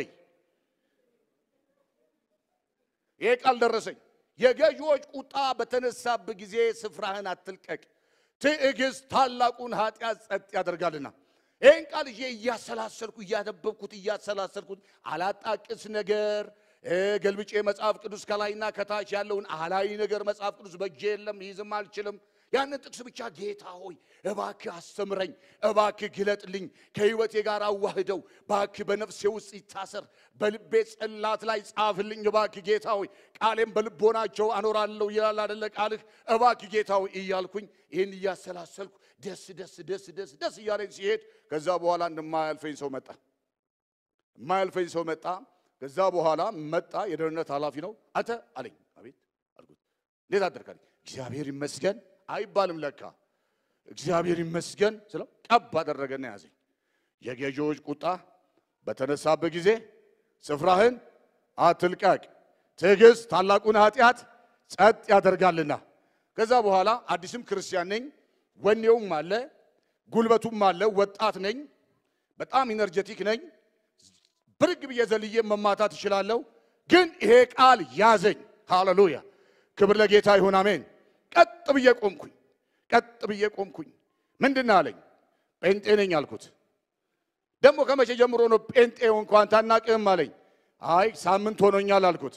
ይሄ ቃል ደረሰኝ። የገዢዎች ቁጣ በተነሳብህ ጊዜ ስፍራህን አትልቀቅ፣ ትዕግስት ታላቁን ኃጢአት ጸጥ ያደርጋልና። ይህን ቃል ይዤ እያሰላሰልኩ እያነበብኩት እያሰላሰልኩት አላጣቅስ ነገር ገልብጬ መጽሐፍ ቅዱስ ከላይና ከታች ያለውን አህላዊ ነገር መጽሐፍ ቅዱስ በእጄ የለም፣ ይዝም አልችልም። ያንን ጥቅስ ብቻ ጌታ ሆይ እባክህ አስተምረኝ፣ እባክህ ግለጥልኝ፣ ከህይወቴ ጋር አዋህደው፣ እባክህ በነፍሴ ውስጥ ይታሰር፣ በልቤ ጽላት ላይ ጻፍልኝ፣ እባክህ ጌታ ሆይ ቃሌም በልቦናቸው አኖራለሁ ይላል አደለ ቃልህ። እባክህ ጌታ ሆይ እያልኩኝ ይህን እያሰላሰልኩ ደስ ደስ ደስ ደስ ደስ እያለኝ ሲሄድ ከዛ በኋላ እንደማያልፈኝ ሰው መጣ፣ የማያልፈኝ ሰው መጣ። ከዛ በኋላ መጣ። የደህንነት ኃላፊ ነው። አንተ አለኝ። አቤት አልኩት። እንዴት አደርካለኝ? እግዚአብሔር ይመስገን አይባልም ለካ እግዚአብሔር ይመስገን ስለው ቀብ አደረገና ያዘኝ። የገዢዎች ቁጣ በተነሳበት ጊዜ ስፍራህን አትልቀቅ፣ ትዕግስት ታላቁን ኃጢአት ጸጥ ያደርጋልና። ከዛ በኋላ አዲስም ክርስቲያን ነኝ፣ ወኔውም አለ፣ ጉልበቱም አለ፣ ወጣት ነኝ፣ በጣም ኢነርጀቲክ ነኝ ብርግ ብዬ ዘልዬ መማታት እችላለሁ። ግን ይሄ ቃል ያዘኝ። ሃሌሉያ! ክብር ለጌታ ይሁን፣ አሜን። ቀጥ ብዬ ቆምኩኝ። ቀጥ ብዬ ቆምኩኝ። ምንድን አለኝ? ጴንጤ ነኝ አልኩት። ደግሞ ከመቼ ጀምሮ ነው ጴንጤ እንኳን ታናቅህም አለኝ። አይ ሳምንት ሆኖኛል አልኩት።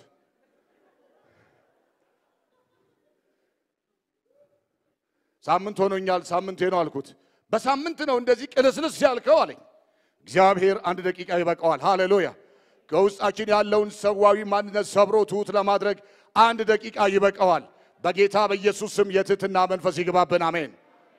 ሳምንት ሆኖኛል፣ ሳምንቴ ነው አልኩት። በሳምንት ነው እንደዚህ ቅልስልስ ያልከው አለኝ። እግዚአብሔር አንድ ደቂቃ ይበቃዋል። ሃሌሉያ! ከውስጣችን ያለውን ሰዋዊ ማንነት ሰብሮ ትሑት ለማድረግ አንድ ደቂቃ ይበቃዋል። በጌታ በኢየሱስ ስም የትህትና መንፈስ ይግባብን። አሜን።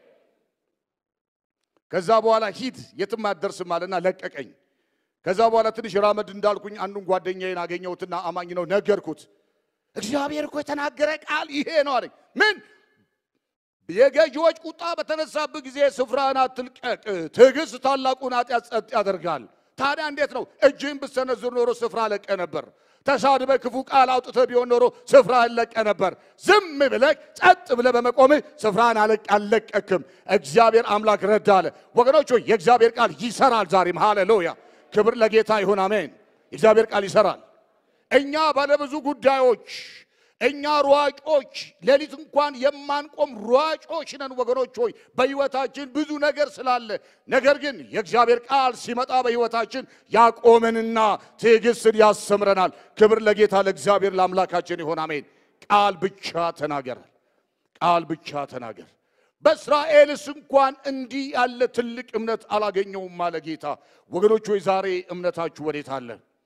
ከዛ በኋላ ሂድ የትም አትደርስም አለና ለቀቀኝ። ከዛ በኋላ ትንሽ ራመድ እንዳልኩኝ አንዱን ጓደኛዬን አገኘሁትና አማኝ ነው ነገርኩት። እግዚአብሔር እኮ የተናገረ ቃል ይሄ ነው አለኝ። ምን የገዢዎች ቁጣ በተነሳብህ ጊዜ ስፍራህን አትልቀቅ፣ ትዕግስት ታላቁን ኃጢአት ጸጥ ያደርጋል ታዲያ እንዴት ነው? እጅህን ብትሰነዝር ኖሮ ስፍራ ለቀ ነበር። ተሳድበ ክፉ ቃል አውጥተህ ቢሆን ኖሮ ስፍራህን ለቀ ነበር። ዝም ብለህ ጸጥ ብለህ በመቆምህ ስፍራህን አለቅ አልለቀክም። እግዚአብሔር አምላክ ረዳ አለ። ወገኖች ሆይ የእግዚአብሔር ቃል ይሰራል ዛሬም። ሃሌሉያ! ክብር ለጌታ ይሁን። አሜን። የእግዚአብሔር ቃል ይሰራል። እኛ ባለብዙ ጉዳዮች እኛ ሯጮች ሌሊት እንኳን የማንቆም ሯጮች ነን ወገኖች ሆይ በሕይወታችን ብዙ ነገር ስላለ፣ ነገር ግን የእግዚአብሔር ቃል ሲመጣ በሕይወታችን ያቆመንና ትዕግስትን ያስተምረናል። ክብር ለጌታ ለእግዚአብሔር ለአምላካችን ይሆን አሜን። ቃል ብቻ ተናገር፣ ቃል ብቻ ተናገር። በእስራኤልስ እንኳን እንዲህ ያለ ትልቅ እምነት አላገኘውም አለ ጌታ። ወገኖች ሆይ ዛሬ እምነታችሁ ወዴት አለ?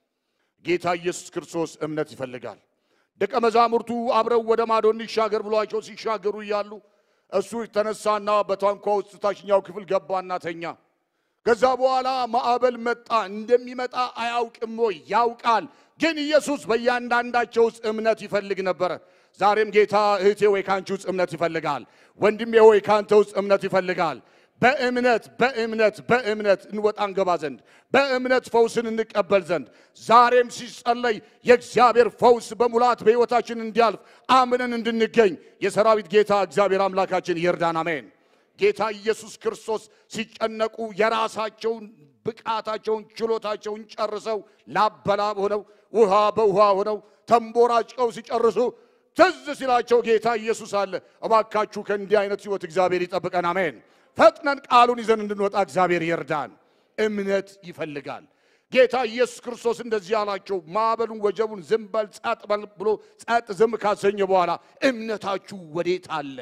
ጌታ ኢየሱስ ክርስቶስ እምነት ይፈልጋል። ደቀ መዛሙርቱ አብረው ወደ ማዶ እንሻገር ብሏቸው ሲሻገሩ እያሉ እሱ ተነሳና በታንኳ ውስጥ ታችኛው ክፍል ገባና ተኛ። ከዛ በኋላ ማዕበል መጣ። እንደሚመጣ አያውቅም ወይ? ያውቃል። ግን ኢየሱስ በእያንዳንዳቸው ውስጥ እምነት ይፈልግ ነበረ። ዛሬም ጌታ እህቴ ወይ ካንቺ ውስጥ እምነት ይፈልጋል። ወንድሜ ወይ ካንተ ውስጥ እምነት ይፈልጋል። በእምነት በእምነት በእምነት እንወጣ እንገባ ዘንድ በእምነት ፈውስን እንቀበል ዘንድ ዛሬም ሲጸለይ የእግዚአብሔር ፈውስ በሙላት በሕይወታችን እንዲያልፍ አምነን እንድንገኝ የሰራዊት ጌታ እግዚአብሔር አምላካችን ይርዳን። አሜን። ጌታ ኢየሱስ ክርስቶስ ሲጨነቁ የራሳቸውን ብቃታቸውን ችሎታቸውን ጨርሰው ላበላብ ሆነው ውሃ በውሃ ሆነው ተንቦራጭቀው ሲጨርሱ ትዝ ሲላቸው ጌታ ኢየሱስ አለ። እባካችሁ ከእንዲህ አይነት ሕይወት እግዚአብሔር ይጠብቀን። አሜን። ፈጥነን ቃሉን ይዘን እንድንወጣ እግዚአብሔር ይርዳን። እምነት ይፈልጋል። ጌታ ኢየሱስ ክርስቶስ እንደዚህ አላቸው። ማዕበሉን ወጀቡን ዝም በል ጸጥ በል ብሎ ጸጥ ዝም ካሰኘ በኋላ እምነታችሁ ወዴት አለ?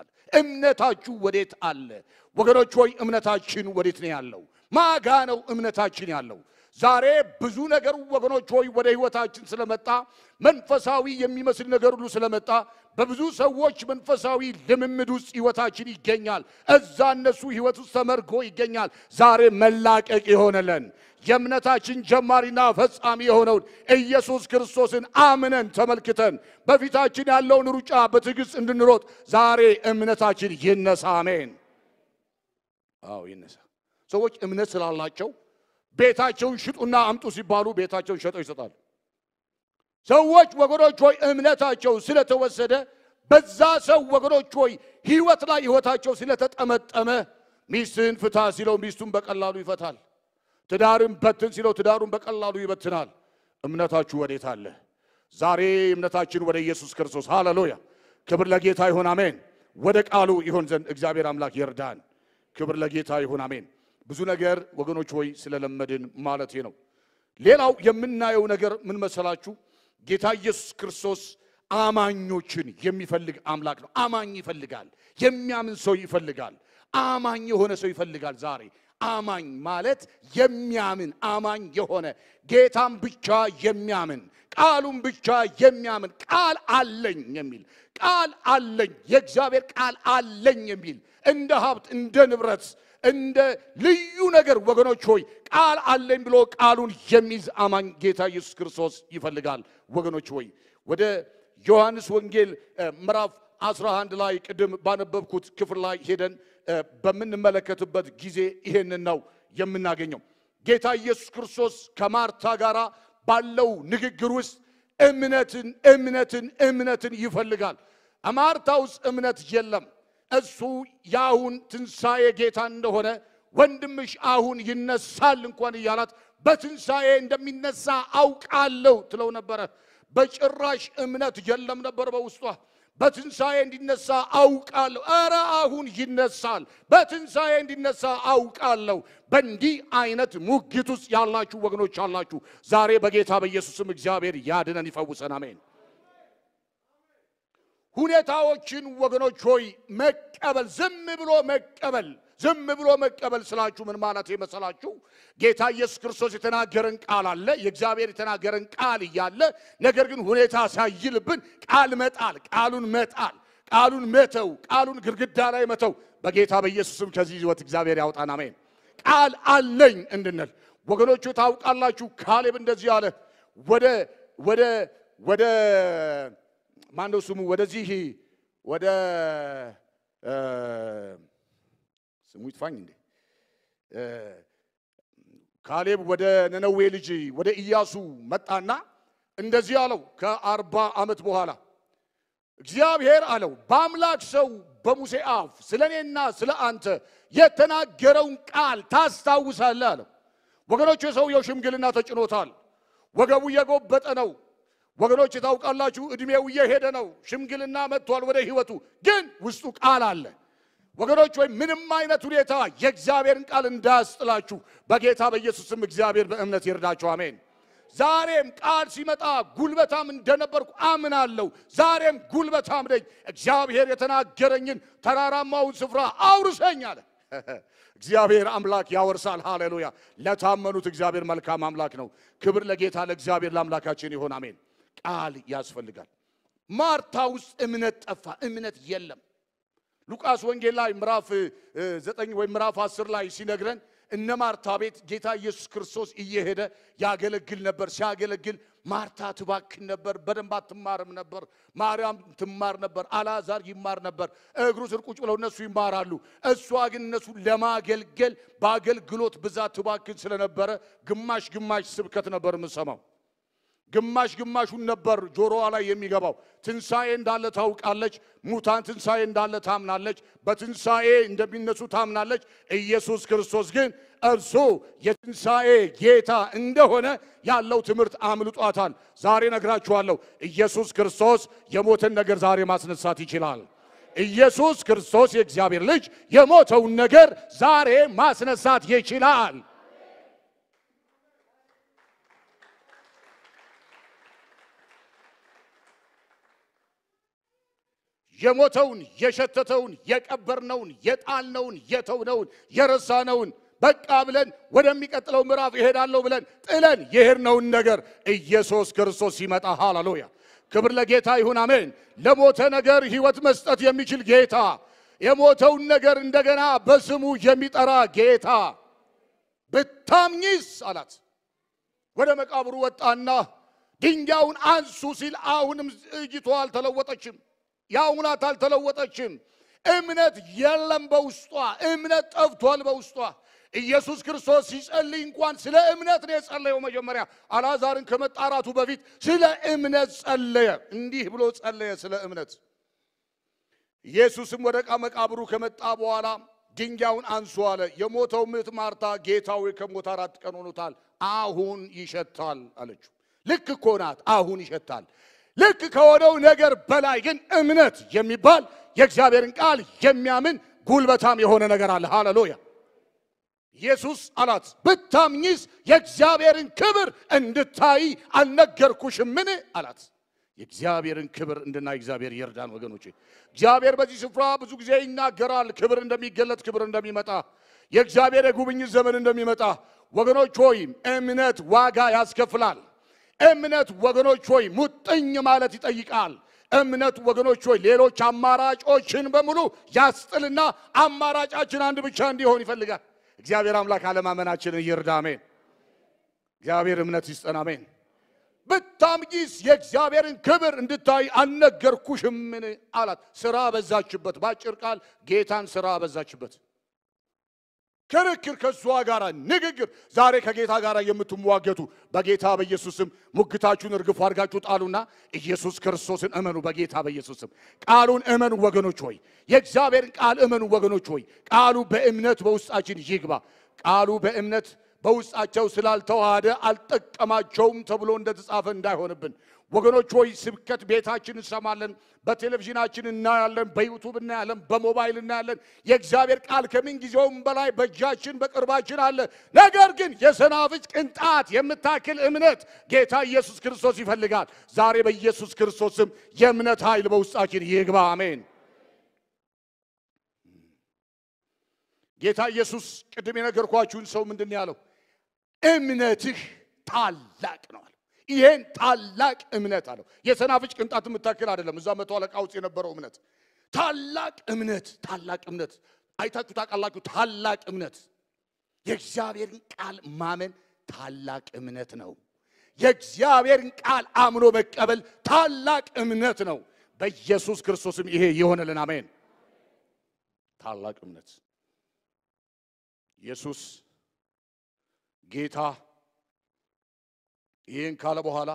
እምነታችሁ ወዴት አለ? ወገኖች ሆይ እምነታችን ወዴት ነው ያለው? ማጋ ነው እምነታችን ያለው? ዛሬ ብዙ ነገር ወገኖች ሆይ ወደ ህይወታችን ስለመጣ መንፈሳዊ የሚመስል ነገር ሁሉ ስለመጣ በብዙ ሰዎች መንፈሳዊ ልምምድ ውስጥ ህይወታችን ይገኛል። እዛ እነሱ ህይወት ውስጥ ተመርጎ ይገኛል። ዛሬ መላቀቅ የሆነለን የእምነታችን ጀማሪና ፈጻሚ የሆነውን ኢየሱስ ክርስቶስን አምነን ተመልክተን በፊታችን ያለውን ሩጫ በትዕግስት እንድንሮጥ ዛሬ እምነታችን ይነሳ። አሜን። አዎ ይነሳ። ሰዎች እምነት ስላላቸው ቤታቸውን ሽጡና አምጡ ሲባሉ ቤታቸውን ሸጠው ይሰጣሉ። ሰዎች ወገኖች ሆይ እምነታቸው ስለተወሰደ በዛ ሰው ወገኖች ሆይ ህይወት ላይ ህይወታቸው ስለተጠመጠመ ሚስትን ፍታ ሲለው ሚስቱን በቀላሉ ይፈታል። ትዳርን በትን ሲለው ትዳሩን በቀላሉ ይበትናል። እምነታችሁ ወዴት አለ? ዛሬ እምነታችን ወደ ኢየሱስ ክርስቶስ ሃሌሉያ። ክብር ለጌታ ይሁን አሜን። ወደ ቃሉ ይሆን ዘንድ እግዚአብሔር አምላክ ይርዳን። ክብር ለጌታ ይሁን አሜን። ብዙ ነገር ወገኖች ሆይ ስለለመድን ማለቴ ነው። ሌላው የምናየው ነገር ምን መሰላችሁ? ጌታ ኢየሱስ ክርስቶስ አማኞችን የሚፈልግ አምላክ ነው። አማኝ ይፈልጋል። የሚያምን ሰው ይፈልጋል። አማኝ የሆነ ሰው ይፈልጋል። ዛሬ አማኝ ማለት የሚያምን አማኝ የሆነ ጌታም ብቻ የሚያምን ቃሉን ብቻ የሚያምን ቃል አለኝ የሚል ቃል አለኝ የእግዚአብሔር ቃል አለኝ የሚል እንደ ሀብት እንደ ንብረት እንደ ልዩ ነገር ወገኖች ሆይ ቃል አለኝ ብሎ ቃሉን የሚይዝ አማኝ ጌታ ኢየሱስ ክርስቶስ ይፈልጋል። ወገኖች ሆይ ወደ ዮሐንስ ወንጌል ምዕራፍ 11 ላይ ቅድም ባነበብኩት ክፍል ላይ ሄደን በምንመለከትበት ጊዜ ይሄንን ነው የምናገኘው። ጌታ ኢየሱስ ክርስቶስ ከማርታ ጋር ባለው ንግግር ውስጥ እምነትን እምነትን እምነትን ይፈልጋል። ማርታ ውስጥ እምነት የለም። እሱ የአሁን ትንሣኤ ጌታ እንደሆነ ወንድምሽ አሁን ይነሳል እንኳን እያላት በትንሣኤ እንደሚነሳ አውቃለሁ ትለው ነበረ። በጭራሽ እምነት የለም ነበር በውስጧ። በትንሣኤ እንዲነሳ አውቃለሁ። ኧረ አሁን ይነሳል። በትንሣኤ እንዲነሳ አውቃለሁ። በእንዲህ አይነት ሙግት ውስጥ ያላችሁ ወገኖች አላችሁ። ዛሬ በጌታ በኢየሱስም እግዚአብሔር ያድነን ይፈውሰን። አሜን። ሁኔታዎችን ወገኖች ሆይ መቀበል፣ ዝም ብሎ መቀበል ዝም ብሎ መቀበል ስላችሁ ምን ማለት መሰላችሁ? ጌታ ኢየሱስ ክርስቶስ የተናገረን ቃል አለ። የእግዚአብሔር የተናገረን ቃል እያለ ነገር ግን ሁኔታ ሳይልብን ቃል መጣል፣ ቃሉን መጣል፣ ቃሉን መተው፣ ቃሉን ግድግዳ ላይ መተው በጌታ በኢየሱስም ከዚህ ሕይወት እግዚአብሔር ያውጣን። አሜን። ቃል አለኝ እንድንል ወገኖቹ ታውቃላችሁ። ካሌብ እንደዚህ አለ። ወደ ወደ ወደ ማነው ስሙ ወደዚህ ወደ ስሙ ይጥፋኝ እንዴ ካሌብ ወደ ነነዌ ልጅ ወደ ኢያሱ መጣና እንደዚህ አለው። ከአርባ ዓመት በኋላ እግዚአብሔር አለው በአምላክ ሰው በሙሴ አፍ ስለ እኔና ስለ አንተ የተናገረውን ቃል ታስታውሳለህ አለው። ወገኖች የሰውየው ሽምግልና ተጭኖታል። ወገቡ እየጎበጠ ነው። ወገኖች ታውቃላችሁ፣ ዕድሜው እየሄደ ነው። ሽምግልና መጥቷል ወደ ሕይወቱ፣ ግን ውስጡ ቃል አለ። ወገኖች ወይ ምንም አይነት ሁኔታ የእግዚአብሔርን ቃል እንዳያስጥላችሁ በጌታ በኢየሱስም እግዚአብሔር በእምነት ይርዳችሁ። አሜን። ዛሬም ቃል ሲመጣ ጉልበታም እንደነበርኩ አምናለሁ። ዛሬም ጉልበታም ነኝ። እግዚአብሔር የተናገረኝን ተራራማውን ስፍራ አውርሰኝ አለ። እግዚአብሔር አምላክ ያወርሳል። ሃሌሉያ! ለታመኑት እግዚአብሔር መልካም አምላክ ነው። ክብር ለጌታ ለእግዚአብሔር ለአምላካችን ይሆን። አሜን። ቃል ያስፈልጋል። ማርታ ውስጥ እምነት ጠፋ። እምነት የለም። ሉቃስ ወንጌል ላይ ምዕራፍ ዘጠኝ ወይም ምዕራፍ አስር ላይ ሲነግረን እነ ማርታ ቤት ጌታ ኢየሱስ ክርስቶስ እየሄደ ያገለግል ነበር። ሲያገለግል ማርታ ትባክን ነበር፣ በደንብ አትማርም ነበር። ማርያም ትማር ነበር፣ አልዓዛር ይማር ነበር። እግሩ ስር ቁጭ ብለው እነሱ ይማራሉ። እሷ ግን እነሱ ለማገልገል በአገልግሎት ብዛት ትባክን ስለነበረ ግማሽ ግማሽ ስብከት ነበር የምሰማው። ግማሽ ግማሹን ነበር ጆሮዋ ላይ የሚገባው። ትንሣኤ እንዳለ ታውቃለች። ሙታን ትንሣኤ እንዳለ ታምናለች። በትንሣኤ እንደሚነሱ ታምናለች። ኢየሱስ ክርስቶስ ግን እርሱ የትንሣኤ ጌታ እንደሆነ ያለው ትምህርት አምልጧታል። ዛሬ ነግራችኋለሁ፣ ኢየሱስ ክርስቶስ የሞተን ነገር ዛሬ ማስነሳት ይችላል። ኢየሱስ ክርስቶስ የእግዚአብሔር ልጅ የሞተውን ነገር ዛሬ ማስነሳት ይችላል። የሞተውን የሸተተውን የቀበርነውን የጣልነውን የተውነውን የረሳነውን በቃ ብለን ወደሚቀጥለው ምዕራፍ እሄዳለሁ ብለን ጥለን የሄድነውን ነገር ኢየሱስ ክርስቶስ ሲመጣ ሃሌሉያ፣ ክብር ለጌታ ይሁን፣ አሜን። ለሞተ ነገር ሕይወት መስጠት የሚችል ጌታ፣ የሞተውን ነገር እንደገና በስሙ የሚጠራ ጌታ ብታምኚስ አላት። ወደ መቃብሩ ወጣና ድንጋዩን አንሱ ሲል አሁንም እጅቷ አልተለወጠችም። የአሁናት አልተለወጠችም። እምነት የለም በውስጧ። እምነት ጠፍቷል በውስጧ። ኢየሱስ ክርስቶስ ሲጸልይ እንኳን ስለ እምነት ነው የጸለየው። መጀመሪያ አልዓዛርን ከመጣራቱ በፊት ስለ እምነት ጸለየ። እንዲህ ብሎ ጸለየ ስለ እምነት። ኢየሱስም ወደ ዕቃ መቃብሩ ከመጣ በኋላ ድንጋዩን አንሱ አለ። የሞተው ምት ማርታ ጌታ ሆይ ከሞት አራት ቀን ሆኖታል፣ አሁን ይሸታል አለችው። ልክ እኮ ናት፣ አሁን ይሸታል። ልክ ከሆነው ነገር በላይ ግን እምነት የሚባል የእግዚአብሔርን ቃል የሚያምን ጉልበታም የሆነ ነገር አለ። ሃሌሉያ! ኢየሱስ አላት ብታምኚስ የእግዚአብሔርን ክብር እንድታይ አልነገርኩሽምን? አላት። የእግዚአብሔርን ክብር እንድናይ እግዚአብሔር ይርዳን ወገኖቼ። እግዚአብሔር በዚህ ስፍራ ብዙ ጊዜ ይናገራል። ክብር እንደሚገለጥ፣ ክብር እንደሚመጣ፣ የእግዚአብሔር የጉብኝት ዘመን እንደሚመጣ። ወገኖች ሆይ እምነት ዋጋ ያስከፍላል። እምነት ወገኖች ሆይ ሙጥኝ ማለት ይጠይቃል። እምነት ወገኖች ሆይ ሌሎች አማራጮችን በሙሉ ያስጥልና አማራጫችን አንድ ብቻ እንዲሆን ይፈልጋል። እግዚአብሔር አምላክ አለማመናችንን ይርዳ። አሜን። እግዚአብሔር እምነት ይስጠን። አሜን። ብታምጊስ የእግዚአብሔርን ክብር እንድታይ አልነገርኩሽምን? አላት። ስራ በዛችበት። በአጭር ቃል ጌታን ስራ በዛችበት። ክርክር ከእሷ ጋር ንግግር። ዛሬ ከጌታ ጋር የምትሟገቱ በጌታ በኢየሱስም ሙግታችሁን እርግፍ አድርጋችሁ ጣሉና ኢየሱስ ክርስቶስን እመኑ። በጌታ በኢየሱስም ቃሉን እመኑ ወገኖች ሆይ፣ የእግዚአብሔርን ቃል እመኑ ወገኖች ሆይ። ቃሉ በእምነት በውስጣችን ይግባ። ቃሉ በእምነት በውስጣቸው ስላልተዋሃደ አልጠቀማቸውም ተብሎ እንደተጻፈ እንዳይሆንብን ወገኖች ሆይ ስብከት ቤታችን እንሰማለን፣ በቴሌቪዥናችን እናያለን፣ በዩቱብ እናያለን፣ በሞባይል እናያለን። የእግዚአብሔር ቃል ከምን ጊዜውም በላይ በእጃችን በቅርባችን አለ። ነገር ግን የሰናፍጭ ቅንጣት የምታክል እምነት ጌታ ኢየሱስ ክርስቶስ ይፈልጋል። ዛሬ በኢየሱስ ክርስቶስም የእምነት ኃይል በውስጣችን ይግባ። አሜን። ጌታ ኢየሱስ ቅድም የነገርኳችሁን ሰው ምንድን ነው ያለው? እምነትህ ታላቅ ነው አለ። ይሄን ታላቅ እምነት አለው። የሰናፍጭ ቅንጣት የምታክል አይደለም። እዛ መቶ አለቃ ውስጥ የነበረው እምነት ታላቅ እምነት፣ ታላቅ እምነት አይታችሁ ታውቃላችሁ? ታላቅ እምነት የእግዚአብሔርን ቃል ማመን ታላቅ እምነት ነው። የእግዚአብሔርን ቃል አምኖ መቀበል ታላቅ እምነት ነው። በኢየሱስ ክርስቶስም ይሄ የሆነልን አሜን። ታላቅ እምነት ኢየሱስ ጌታ ይህን ካለ በኋላ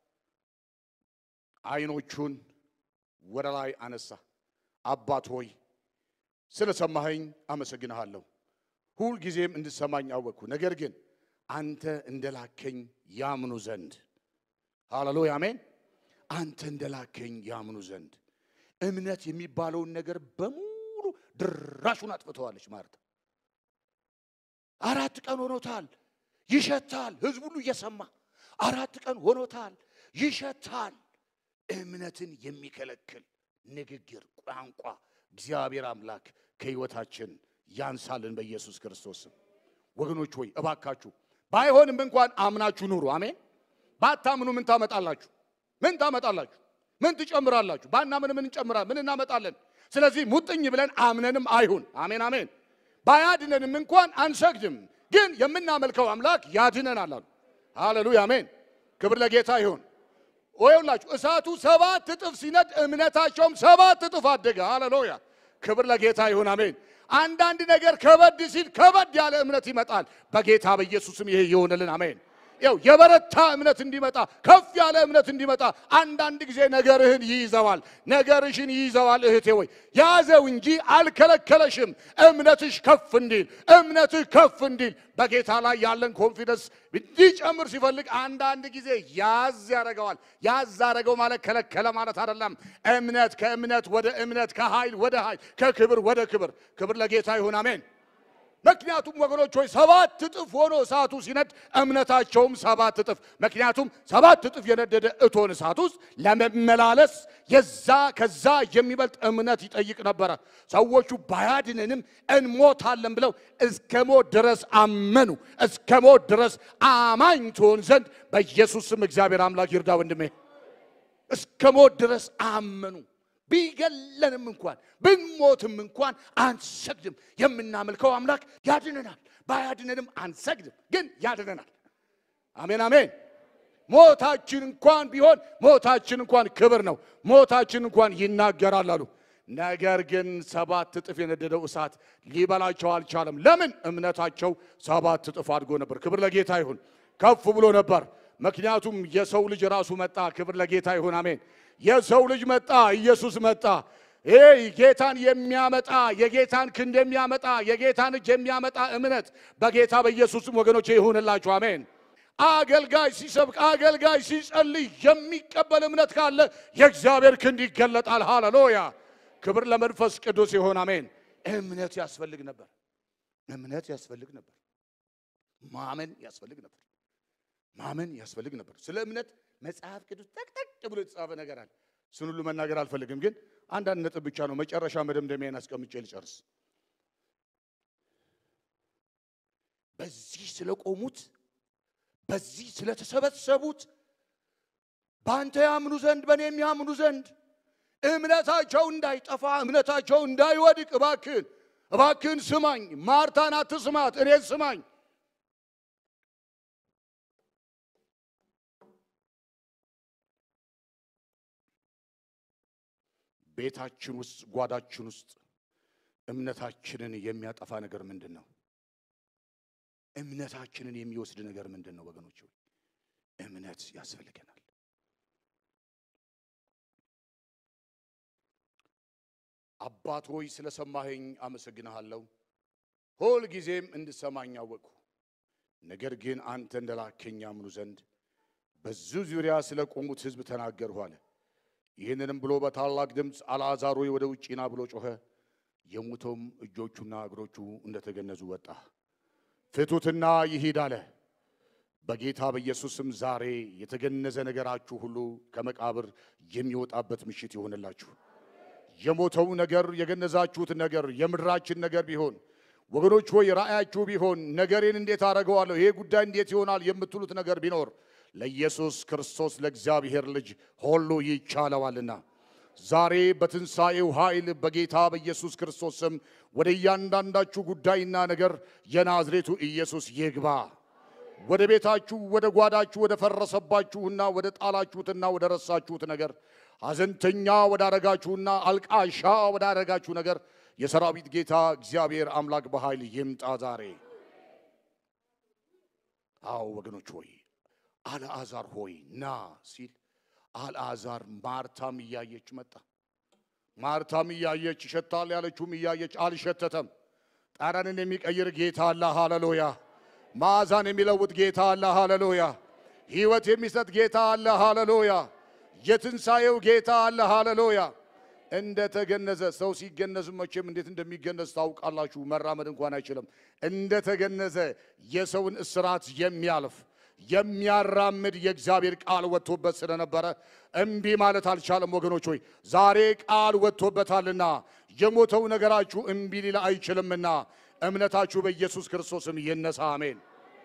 አይኖቹን ወደ ላይ አነሳ። አባት ሆይ ስለሰማኸኝ አመሰግንሃለሁ። ሁል ጊዜም እንድሰማኝ አወቅኩ። ነገር ግን አንተ እንደላከኝ ያምኑ ዘንድ ሃሌሉያ አሜን። አንተ እንደላከኝ ያምኑ ዘንድ እምነት የሚባለውን ነገር በሙሉ ድራሹን አጥፍተዋለች ማርታ። አራት ቀን ሆኖታል፣ ይሸታል። ህዝብ ሁሉ እየሰማ አራት ቀን ሆኖታል፣ ይሸታል። እምነትን የሚከለክል ንግግር፣ ቋንቋ እግዚአብሔር አምላክ ከህይወታችን ያንሳልን በኢየሱስ ክርስቶስ ስም። ወገኖች ሆይ እባካችሁ ባይሆንም እንኳን አምናችሁ ኑሩ። አሜን። ባታምኑ ምን ታመጣላችሁ? ምን ታመጣላችሁ? ምን ትጨምራላችሁ? ባናምን ምን እንጨምራለን? ምን እናመጣለን? ስለዚህ ሙጥኝ ብለን አምነንም አይሁን። አሜን አሜን። ባያድነንም እንኳን አንሰግድም፣ ግን የምናመልከው አምላክ ያድነናል አሉ። ሃሌሉያ አሜን። ክብር ለጌታ ይሁን። ወይውላችሁ እሳቱ ሰባት እጥፍ ሲነድ እምነታቸውም ሰባት እጥፍ አደገ። ሃሌሉያ ክብር ለጌታ ይሁን አሜን። አንዳንድ ነገር ከበድ ሲል ከበድ ያለ እምነት ይመጣል። በጌታ በኢየሱስም ይሄ ይሆንልን አሜን። ያው የበረታ እምነት እንዲመጣ ከፍ ያለ እምነት እንዲመጣ አንዳንድ ጊዜ ነገርህን ይይዘዋል፣ ነገርሽን ይይዘዋል። እህቴ ወይ ያዘው እንጂ አልከለከለሽም። እምነትሽ ከፍ እንዲል እምነትህ ከፍ እንዲል በጌታ ላይ ያለን ኮንፊደንስ እንዲጨምር ሲፈልግ አንዳንድ ጊዜ ያዝ ያደርገዋል። ያዝ አደረገው ማለት ከለከለ ማለት አይደለም። እምነት ከእምነት ወደ እምነት፣ ከኃይል ወደ ኃይል፣ ከክብር ወደ ክብር። ክብር ለጌታ ይሁን አሜን። ምክንያቱም ወገኖች ሆይ ሰባት እጥፍ ሆኖ እሳቱ ሲነድ እምነታቸውም ሰባት እጥፍ። ምክንያቱም ሰባት እጥፍ የነደደ እቶን እሳት ውስጥ ለመመላለስ የዛ ከዛ የሚበልጥ እምነት ይጠይቅ ነበረ። ሰዎቹ ባያድነንም እንሞታለን ብለው እስከ ሞት ድረስ አመኑ። እስከ ሞት ድረስ አማኝ ትሆን ዘንድ በኢየሱስ ስም እግዚአብሔር አምላክ ይርዳ ወንድሜ። እስከ ሞት ድረስ አመኑ። ቢገለንም እንኳን ብንሞትም እንኳን አንሰግድም። የምናመልከው አምላክ ያድነናል። ባያድነንም አንሰግድም፣ ግን ያድነናል። አሜን አሜን። ሞታችን እንኳን ቢሆን ሞታችን እንኳን ክብር ነው። ሞታችን እንኳን ይናገራል አሉ። ነገር ግን ሰባት እጥፍ የነደደው እሳት ሊበላቸው አልቻለም። ለምን? እምነታቸው ሰባት እጥፍ አድጎ ነበር። ክብር ለጌታ ይሁን። ከፍ ብሎ ነበር። ምክንያቱም የሰው ልጅ ራሱ መጣ። ክብር ለጌታ ይሁን አሜን። የሰው ልጅ መጣ፣ ኢየሱስ መጣ። ይሄ ጌታን የሚያመጣ የጌታን ክንድ የሚያመጣ የጌታን እጅ የሚያመጣ እምነት በጌታ በኢየሱስም ወገኖች ይሁንላችሁ አሜን። አገልጋይ ሲሰብክ አገልጋይ ሲጸልይ የሚቀበል እምነት ካለ የእግዚአብሔር ክንድ ይገለጣል። ሃሌሉያ! ክብር ለመንፈስ ቅዱስ ይሁን አሜን። እምነት ያስፈልግ ነበር። እምነት ያስፈልግ ነበር። ማመን ያስፈልግ ነበር። ማመን ያስፈልግ ነበር። ስለ እምነት መጽሐፍ ቅዱስ ጠቅጠቅ ብሎ የተጻፈ ነገር አለ። እሱን ሁሉ መናገር አልፈልግም፣ ግን አንዳንድ ነጥብ ብቻ ነው መጨረሻ መደምደሚያን አስቀምጬ ልጨርስ። በዚህ ስለቆሙት፣ በዚህ ስለተሰበሰቡት በአንተ ያምኑ ዘንድ በእኔም ያምኑ ዘንድ እምነታቸው እንዳይጠፋ እምነታቸው እንዳይወድቅ እባክህን እባክህን ስማኝ። ማርታን አትስማት፣ እኔን ስማኝ። ቤታችን ውስጥ ጓዳችን ውስጥ እምነታችንን የሚያጠፋ ነገር ምንድን ነው? እምነታችንን የሚወስድ ነገር ምንድን ነው? ወገኖች ሆይ እምነት ያስፈልገናል። አባት ሆይ ስለሰማኸኝ አመሰግንሃለሁ። ሁል ጊዜም እንድሰማኝ አወቅሁ። ነገር ግን አንተ እንደላከኝ ያምኑ ዘንድ በዙ ዙሪያ ስለ ቆሙት ሕዝብ ተናገርሁ አለ። ይህንንም ብሎ በታላቅ ድምፅ አልዓዛር ሆይ ወደ ውጭ ና ብሎ ጮኸ። የሞተውም እጆቹና እግሮቹ እንደተገነዙ ወጣ። ፍቱትና ይሂድ አለ። በጌታ በኢየሱስም ዛሬ የተገነዘ ነገራችሁ ሁሉ ከመቃብር የሚወጣበት ምሽት ይሆንላችሁ። የሞተው ነገር የገነዛችሁት ነገር የምድራችን ነገር ቢሆን ወገኖች ሆይ ራእያችሁ ቢሆን ነገሬን እንዴት አደርገዋለሁ ይሄ ጉዳይ እንዴት ይሆናል የምትሉት ነገር ቢኖር ለኢየሱስ ክርስቶስ ለእግዚአብሔር ልጅ ሁሉ ይቻለዋልና ዛሬ በትንሣኤው ኃይል በጌታ በኢየሱስ ክርስቶስ ስም ወደ እያንዳንዳችሁ ጉዳይና ነገር የናዝሬቱ ኢየሱስ ይግባ። ወደ ቤታችሁ፣ ወደ ጓዳችሁ፣ ወደ ፈረሰባችሁና ወደ ጣላችሁትና ወደ ረሳችሁት ነገር ሐዘንተኛ ወዳረጋችሁና አልቃሻ ወዳረጋችሁ ነገር የሰራዊት ጌታ እግዚአብሔር አምላክ በኃይል ይምጣ ዛሬ አዎ ወገኖች ሆይ አልዓዛር ሆይ ና ሲል አልዓዛር ማርታም እያየች መጣ። ማርታም እያየች ይሸታል ያለችውም እያየች አልሸተተም። ጠረንን የሚቀይር ጌታ አለ። ሃሌሉያ! መዓዛን የሚለውጥ ጌታ አለ። ሃሌሉያ! ሕይወት የሚሰጥ ጌታ አለ። ሃሌሉያ! የትንሣኤው ጌታ አለ። ሃሌሉያ! እንደ ተገነዘ ሰው ሲገነዝ መቼም እንዴት እንደሚገነዝ ታውቃላችሁ። መራመድ እንኳን አይችልም። እንደ ተገነዘ የሰውን እስራት የሚያልፍ የሚያራምድ የእግዚአብሔር ቃል ወጥቶበት ስለነበረ እምቢ ማለት አልቻለም። ወገኖች ሆይ ዛሬ ቃል ወጥቶበታልና የሞተው ነገራችሁ እምቢ ሊል አይችልምና እምነታችሁ በኢየሱስ ክርስቶስም ይነሳ። አሜን።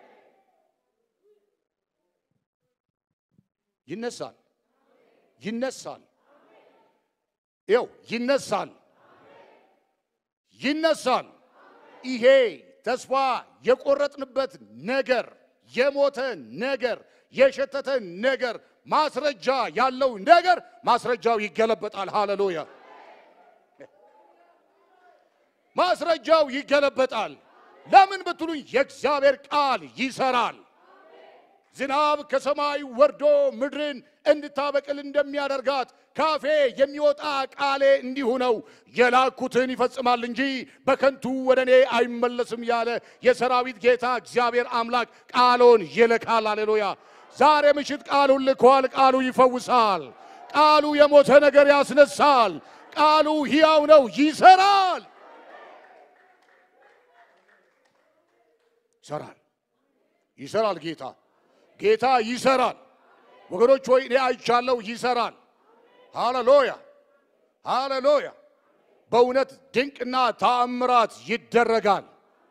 ይነሳል፣ ይነሳል፣ ይው ይነሳል፣ ይነሳል። ይሄ ተስፋ የቆረጥንበት ነገር የሞተ ነገር የሸተተ ነገር ማስረጃ ያለው ነገር ማስረጃው ይገለበጣል። ሃሌሉያ! ማስረጃው ይገለበጣል። ለምን ብትሉኝ የእግዚአብሔር ቃል ይሰራል። ዝናብ ከሰማይ ወርዶ ምድርን እንድታበቅል እንደሚያደርጋት ካፌ የሚወጣ ቃሌ እንዲሁ ነው። የላኩትን ይፈጽማል እንጂ በከንቱ ወደ እኔ አይመለስም ያለ የሰራዊት ጌታ እግዚአብሔር አምላክ ቃሉን ይልካል። አሌሉያ! ዛሬ ምሽት ቃሉን ልኳል። ቃሉ ይፈውሳል። ቃሉ የሞተ ነገር ያስነሳል። ቃሉ ሕያው ነው፣ ይሰራል። ይሰራል፣ ይሰራል። ጌታ ጌታ ይሰራል። ወገኖች ሆይ እኔ አይቻለሁ፣ ይሰራል። ሃሌሉያ ሃሌሉያ። በእውነት ድንቅና ተአምራት ይደረጋል።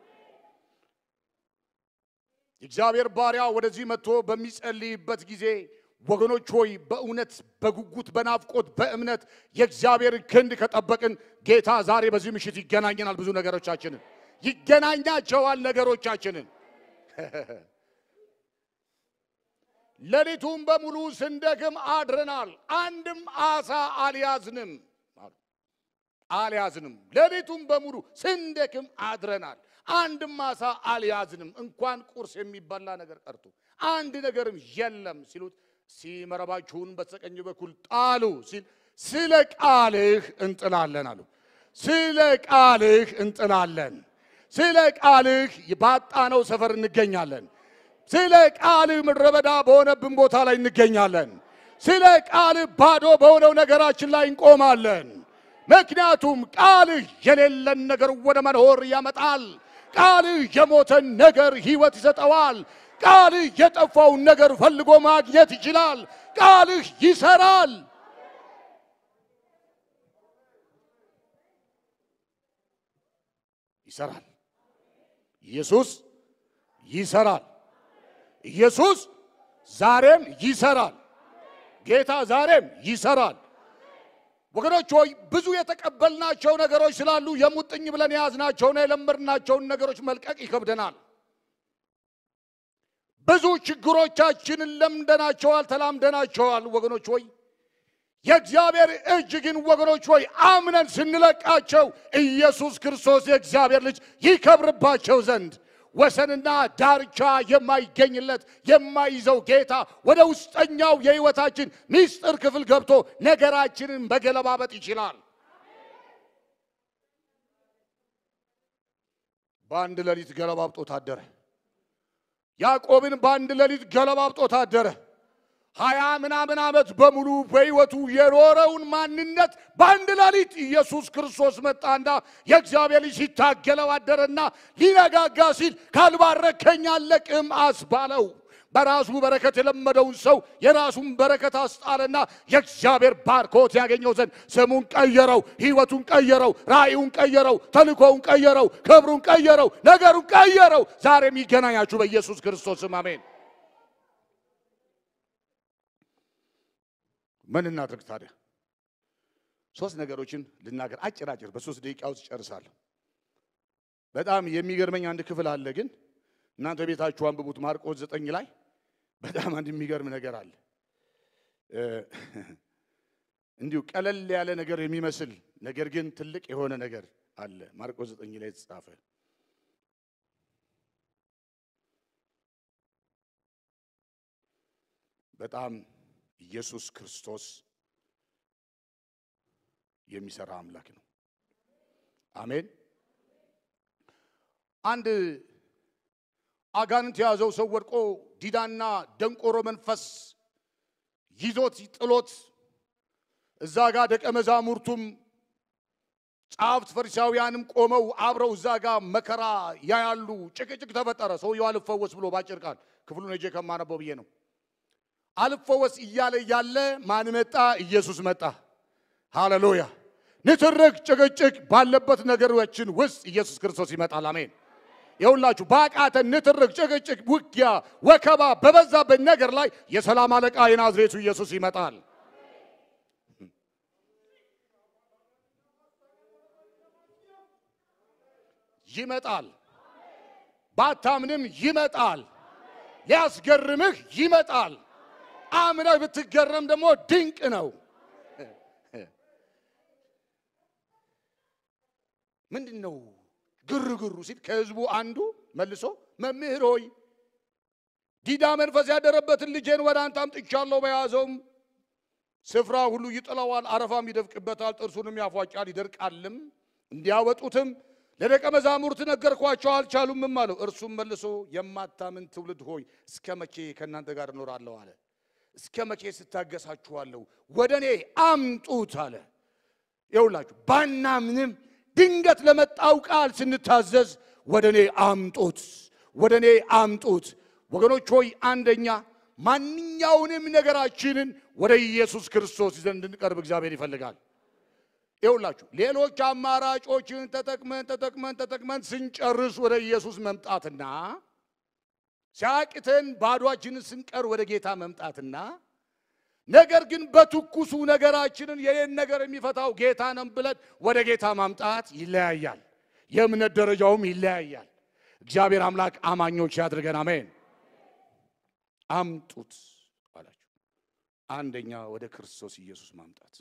የእግዚአብሔር ባሪያ ወደዚህ መጥቶ በሚጸልይበት ጊዜ ወገኖች ሆይ በእውነት በጉጉት በናፍቆት በእምነት የእግዚአብሔር ክንድ ከጠበቅን ጌታ ዛሬ በዚህ ምሽት ይገናኘናል። ብዙ ነገሮቻችንን ይገናኛቸዋል ነገሮቻችንን ሌሊቱን በሙሉ ስንደክም አድረናል፣ አንድም አሳ አልያዝንም አልያዝንም። ሌሊቱን በሙሉ ስንደክም አድረናል፣ አንድም አሳ አልያዝንም። እንኳን ቁርስ የሚበላ ነገር ቀርቶ አንድ ነገርም የለም ሲሉት ሲመረባችሁን በስተቀኝ በኩል ጣሉ ሲል ስለ ቃልህ እንጥላለን አሉ። ስለ ቃልህ እንጥላለን። ስለ ቃልህ ባጣነው ሰፈር እንገኛለን። ስለ ቃልህ ምድረ በዳ በሆነብን ቦታ ላይ እንገኛለን። ስለ ቃልህ ባዶ በሆነው ነገራችን ላይ እንቆማለን። ምክንያቱም ቃልህ የሌለን ነገር ወደ መኖር ያመጣል። ቃልህ የሞተን ነገር ሕይወት ይሰጠዋል። ቃልህ የጠፋውን ነገር ፈልጎ ማግኘት ይችላል። ቃልህ ይሰራል። ይሰራል። ኢየሱስ ይሰራል። ኢየሱስ ዛሬም ይሰራል። ጌታ ዛሬም ይሰራል። ወገኖች ሆይ ብዙ የተቀበልናቸው ነገሮች ስላሉ የሙጥኝ ብለን የያዝናቸውና የለመድናቸውን ነገሮች መልቀቅ ይከብደናል። ብዙ ችግሮቻችንን ለምደናቸዋል፣ ተላምደናቸዋል። ወገኖች ሆይ የእግዚአብሔር እጅ ግን ወገኖች ሆይ አምነን ስንለቃቸው ኢየሱስ ክርስቶስ የእግዚአብሔር ልጅ ይከብርባቸው ዘንድ ወሰንና ዳርቻ የማይገኝለት የማይዘው ጌታ ወደ ውስጠኛው የሕይወታችን ምስጢር ክፍል ገብቶ ነገራችንን መገለባበጥ ይችላል። በአንድ ሌሊት ገለባብጦ ታደረ። ያዕቆብን በአንድ ሌሊት ገለባብጦ ታደረ። ሀያ ምናምን ዓመት በሙሉ በሕይወቱ የኖረውን ማንነት በአንድ ሌሊት ኢየሱስ ክርስቶስ መጣና የእግዚአብሔር ልጅ ሲታገለው አደረና ሊነጋጋ ሲል ካልባረከኝ አለቅም አስባለው። በራሱ በረከት የለመደውን ሰው የራሱን በረከት አስጣለና የእግዚአብሔር ባርኮት ያገኘው ዘንድ ስሙን ቀየረው፣ ሕይወቱን ቀየረው፣ ራእዩን ቀየረው፣ ተልኮውን ቀየረው፣ ክብሩን ቀየረው፣ ነገሩን ቀየረው። ዛሬም ይገናኛችሁ በኢየሱስ ክርስቶስም አሜን። ምን እናድርግ ታዲያ? ሶስት ነገሮችን ልናገር፣ አጭር አጭር በሶስት ደቂቃ ውስጥ ጨርሳለሁ። በጣም የሚገርመኝ አንድ ክፍል አለ፣ ግን እናንተ ቤታችሁ አንብቡት። ማርቆስ ዘጠኝ ላይ በጣም አንድ የሚገርም ነገር አለ። እንዲሁ ቀለል ያለ ነገር የሚመስል ነገር ግን ትልቅ የሆነ ነገር አለ። ማርቆስ ዘጠኝ ላይ የተጻፈ በጣም ኢየሱስ ክርስቶስ የሚሰራ አምላክ ነው። አሜን። አንድ አጋንንት የያዘው ሰው ወድቆ ዲዳና ደንቆሮ መንፈስ ይዞት ጥሎት እዛ ጋር ደቀ መዛሙርቱም ጸሐፍት ፈሪሳውያንም ቆመው አብረው እዛ ጋር መከራ ያያሉ። ጭቅጭቅ ተፈጠረ። ሰውየው አልፈወስ ብሎ ባጭር ቃል ክፍሉን እጄ ከማነበው ብዬ ነው። አልፈወስ እያለ እያለ ማን መጣ? ኢየሱስ መጣ። ሃሌሉያ! ንትርክ ጭቅጭቅ ባለበት ነገሮችን ውስጥ ኢየሱስ ክርስቶስ ይመጣል። አሜን። የሁላችሁ በአቃተን ንትርክ፣ ጭቅጭቅ፣ ውጊያ፣ ወከባ በበዛበት ነገር ላይ የሰላም አለቃ የናዝሬቱ ኢየሱስ ይመጣል። ይመጣል። ባታምንም ይመጣል። ሊያስገርምህ ይመጣል። አምነህ ብትገረም ደግሞ ድንቅ ነው። ምንድን ነው ግርግሩ ሲል ከህዝቡ አንዱ መልሶ መምህር ሆይ ዲዳ መንፈስ ያደረበትን ልጄን ወደ አንተ አምጥቻለሁ። በያዘውም ስፍራ ሁሉ ይጥለዋል፣ አረፋም ይደፍቅበታል፣ ጥርሱንም ያፏጫል፣ ይደርቃልም። እንዲያወጡትም ለደቀ መዛሙርት ነገርኳቸው፣ አልቻሉምም አለው። እርሱም መልሶ የማታምን ትውልድ ሆይ እስከ መቼ ከእናንተ ጋር እኖራለሁ አለ። እስከ መቼ ስታገሳችኋለሁ? ወደ እኔ አምጡት አለ። ይውላችሁ ባናምንም ድንገት ለመጣው ቃል ስንታዘዝ ወደ እኔ አምጡት፣ ወደ እኔ አምጡት። ወገኖች ሆይ አንደኛ ማንኛውንም ነገራችንን ወደ ኢየሱስ ክርስቶስ ይዘን እንድንቀርብ እግዚአብሔር ይፈልጋል። ይውላችሁ ሌሎች አማራጮችን ተጠቅመን ተጠቅመን ተጠቅመን ስንጨርስ ወደ ኢየሱስ መምጣትና ሲያቅተን ባዷችንን ስንቀር ወደ ጌታ መምጣትና ነገር ግን በትኩሱ ነገራችንን የኔን ነገር የሚፈታው ጌታ ነን ብለን ወደ ጌታ ማምጣት ይለያያል። የእምነት ደረጃውም ይለያያል። እግዚአብሔር አምላክ አማኞች ያድርገን። አሜን። አምጡት አላቸው። አንደኛ ወደ ክርስቶስ ኢየሱስ ማምጣት፣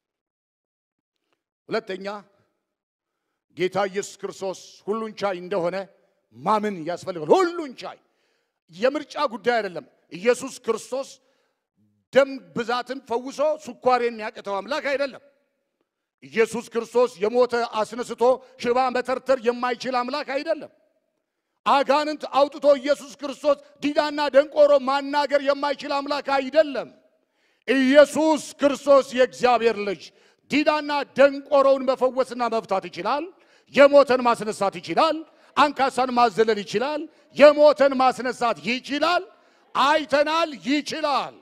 ሁለተኛ ጌታ ኢየሱስ ክርስቶስ ሁሉን ቻይ እንደሆነ ማመን ያስፈልጋል። ሁሉን ቻይ የምርጫ ጉዳይ አይደለም። ኢየሱስ ክርስቶስ ደም ብዛትን ፈውሶ ስኳር የሚያቅተው አምላክ አይደለም። ኢየሱስ ክርስቶስ የሞተ አስነስቶ ሽባ መተርተር የማይችል አምላክ አይደለም። አጋንንት አውጥቶ ኢየሱስ ክርስቶስ ዲዳና ደንቆሮ ማናገር የማይችል አምላክ አይደለም። ኢየሱስ ክርስቶስ የእግዚአብሔር ልጅ ዲዳና ደንቆሮውን መፈወስና መፍታት ይችላል። የሞተን ማስነሳት ይችላል። አንካሳን ማዘለል ይችላል። የሞተን ማስነሳት ይችላል። አይተናል፣ ይችላል።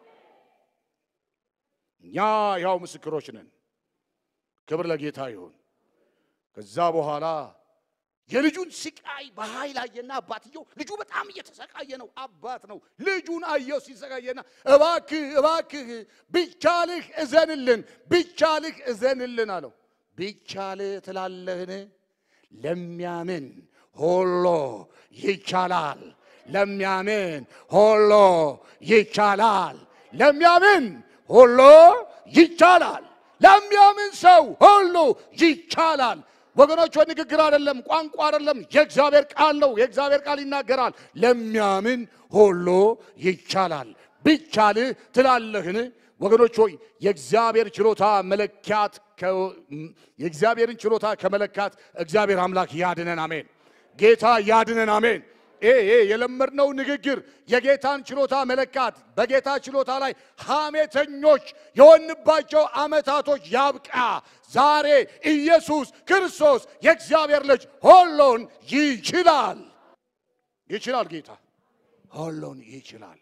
እኛ ያው ምስክሮች ነን። ክብር ለጌታ ይሁን። ከዛ በኋላ የልጁን ስቃይ በኃይል አየና አባትየው ልጁ በጣም እየተሰቃየ ነው። አባት ነው። ልጁን አየው ሲሰቃየና እባክህ እባክህ ቢቻልህ እዘንልን፣ ቢቻልህ እዘንልን አለው። ቢቻልህ ትላለህን? ለሚያምን ሁሉ ይቻላል። ለሚያምን ሁሉ ይቻላል። ለሚያምን ሁሉ ይቻላል። ለሚያምን ሰው ሁሉ ይቻላል። ወገኖች ወይ ንግግር አይደለም፣ ቋንቋ አይደለም፣ የእግዚአብሔር ቃል ነው። የእግዚአብሔር ቃል ይናገራል። ለሚያምን ሁሉ ይቻላል። ቢቻልህ ትላለህን? ወገኖች ሆይ የእግዚአብሔር ችሎታ መለኪያት የእግዚአብሔርን ችሎታ ከመለካት እግዚአብሔር አምላክ ያድነን። አሜን። ጌታ ያድነን። አሜን። ይሄ የለመድነው ንግግር የጌታን ችሎታ መለካት በጌታ ችሎታ ላይ ሐሜተኞች የሆንባቸው ዓመታቶች ያብቃ። ዛሬ ኢየሱስ ክርስቶስ የእግዚአብሔር ልጅ ሁሉን ይችላል። ይችላል። ጌታ ሁሉን ይችላል።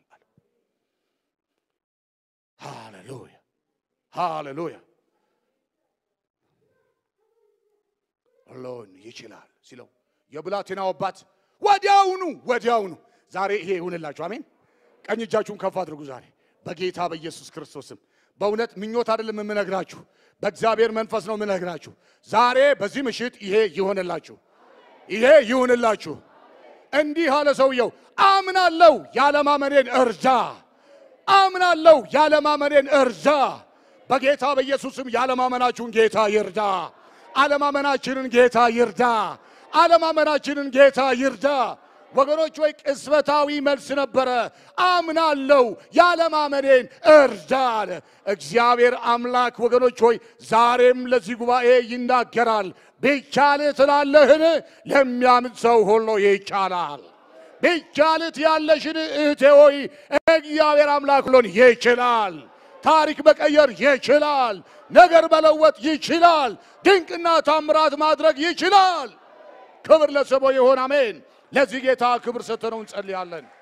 ሃሌሉያ ሃሌሉያ። ሁሉን ይችላል ሲለው የብላቴናው አባት ወዲያውኑ ወዲያውኑ ዛሬ ይሄ ይሁንላችሁ። አሜን። ቀኝ እጃችሁን ከፍ አድርጉ። ዛሬ በጌታ በኢየሱስ ክርስቶስም በእውነት ምኞት አይደለም የምነግራችሁ፣ በእግዚአብሔር መንፈስ ነው የምነግራችሁ። ዛሬ በዚህ ምሽት ይሄ ይሆንላችሁ፣ ይሄ ይሁንላችሁ። እንዲህ አለ ሰውየው፣ አምናለሁ፣ ያለማመኔን እርዳ። አምናለሁ፣ ያለማመኔን እርዳ። በጌታ በኢየሱስም ያለማመናችሁን ጌታ ይርዳ። አለማመናችንን ጌታ ይርዳ። አለማመናችንን ጌታ ይርዳ። ወገኖች ወይ ቅስበታዊ መልስ ነበረ። አምናለው ያለማመኔን እርዳ አለ እግዚአብሔር አምላክ። ወገኖች ሆይ ዛሬም ለዚህ ጉባኤ ይናገራል። ቢቻልህ ትላለህን? ለሚያምን ሰው ሁሉ ይቻላል። ቢቻልት ያለሽን እህቴ ሆይ እግዚአብሔር አምላክ ሁሉን ይችላል። ታሪክ መቀየር ይችላል። ነገር መለወጥ ይችላል። ድንቅና ታምራት ማድረግ ይችላል። ክብር ለስሙ ይሁን። አሜን። ለዚህ ጌታ ክብር ሰጥተነው እንጸልያለን።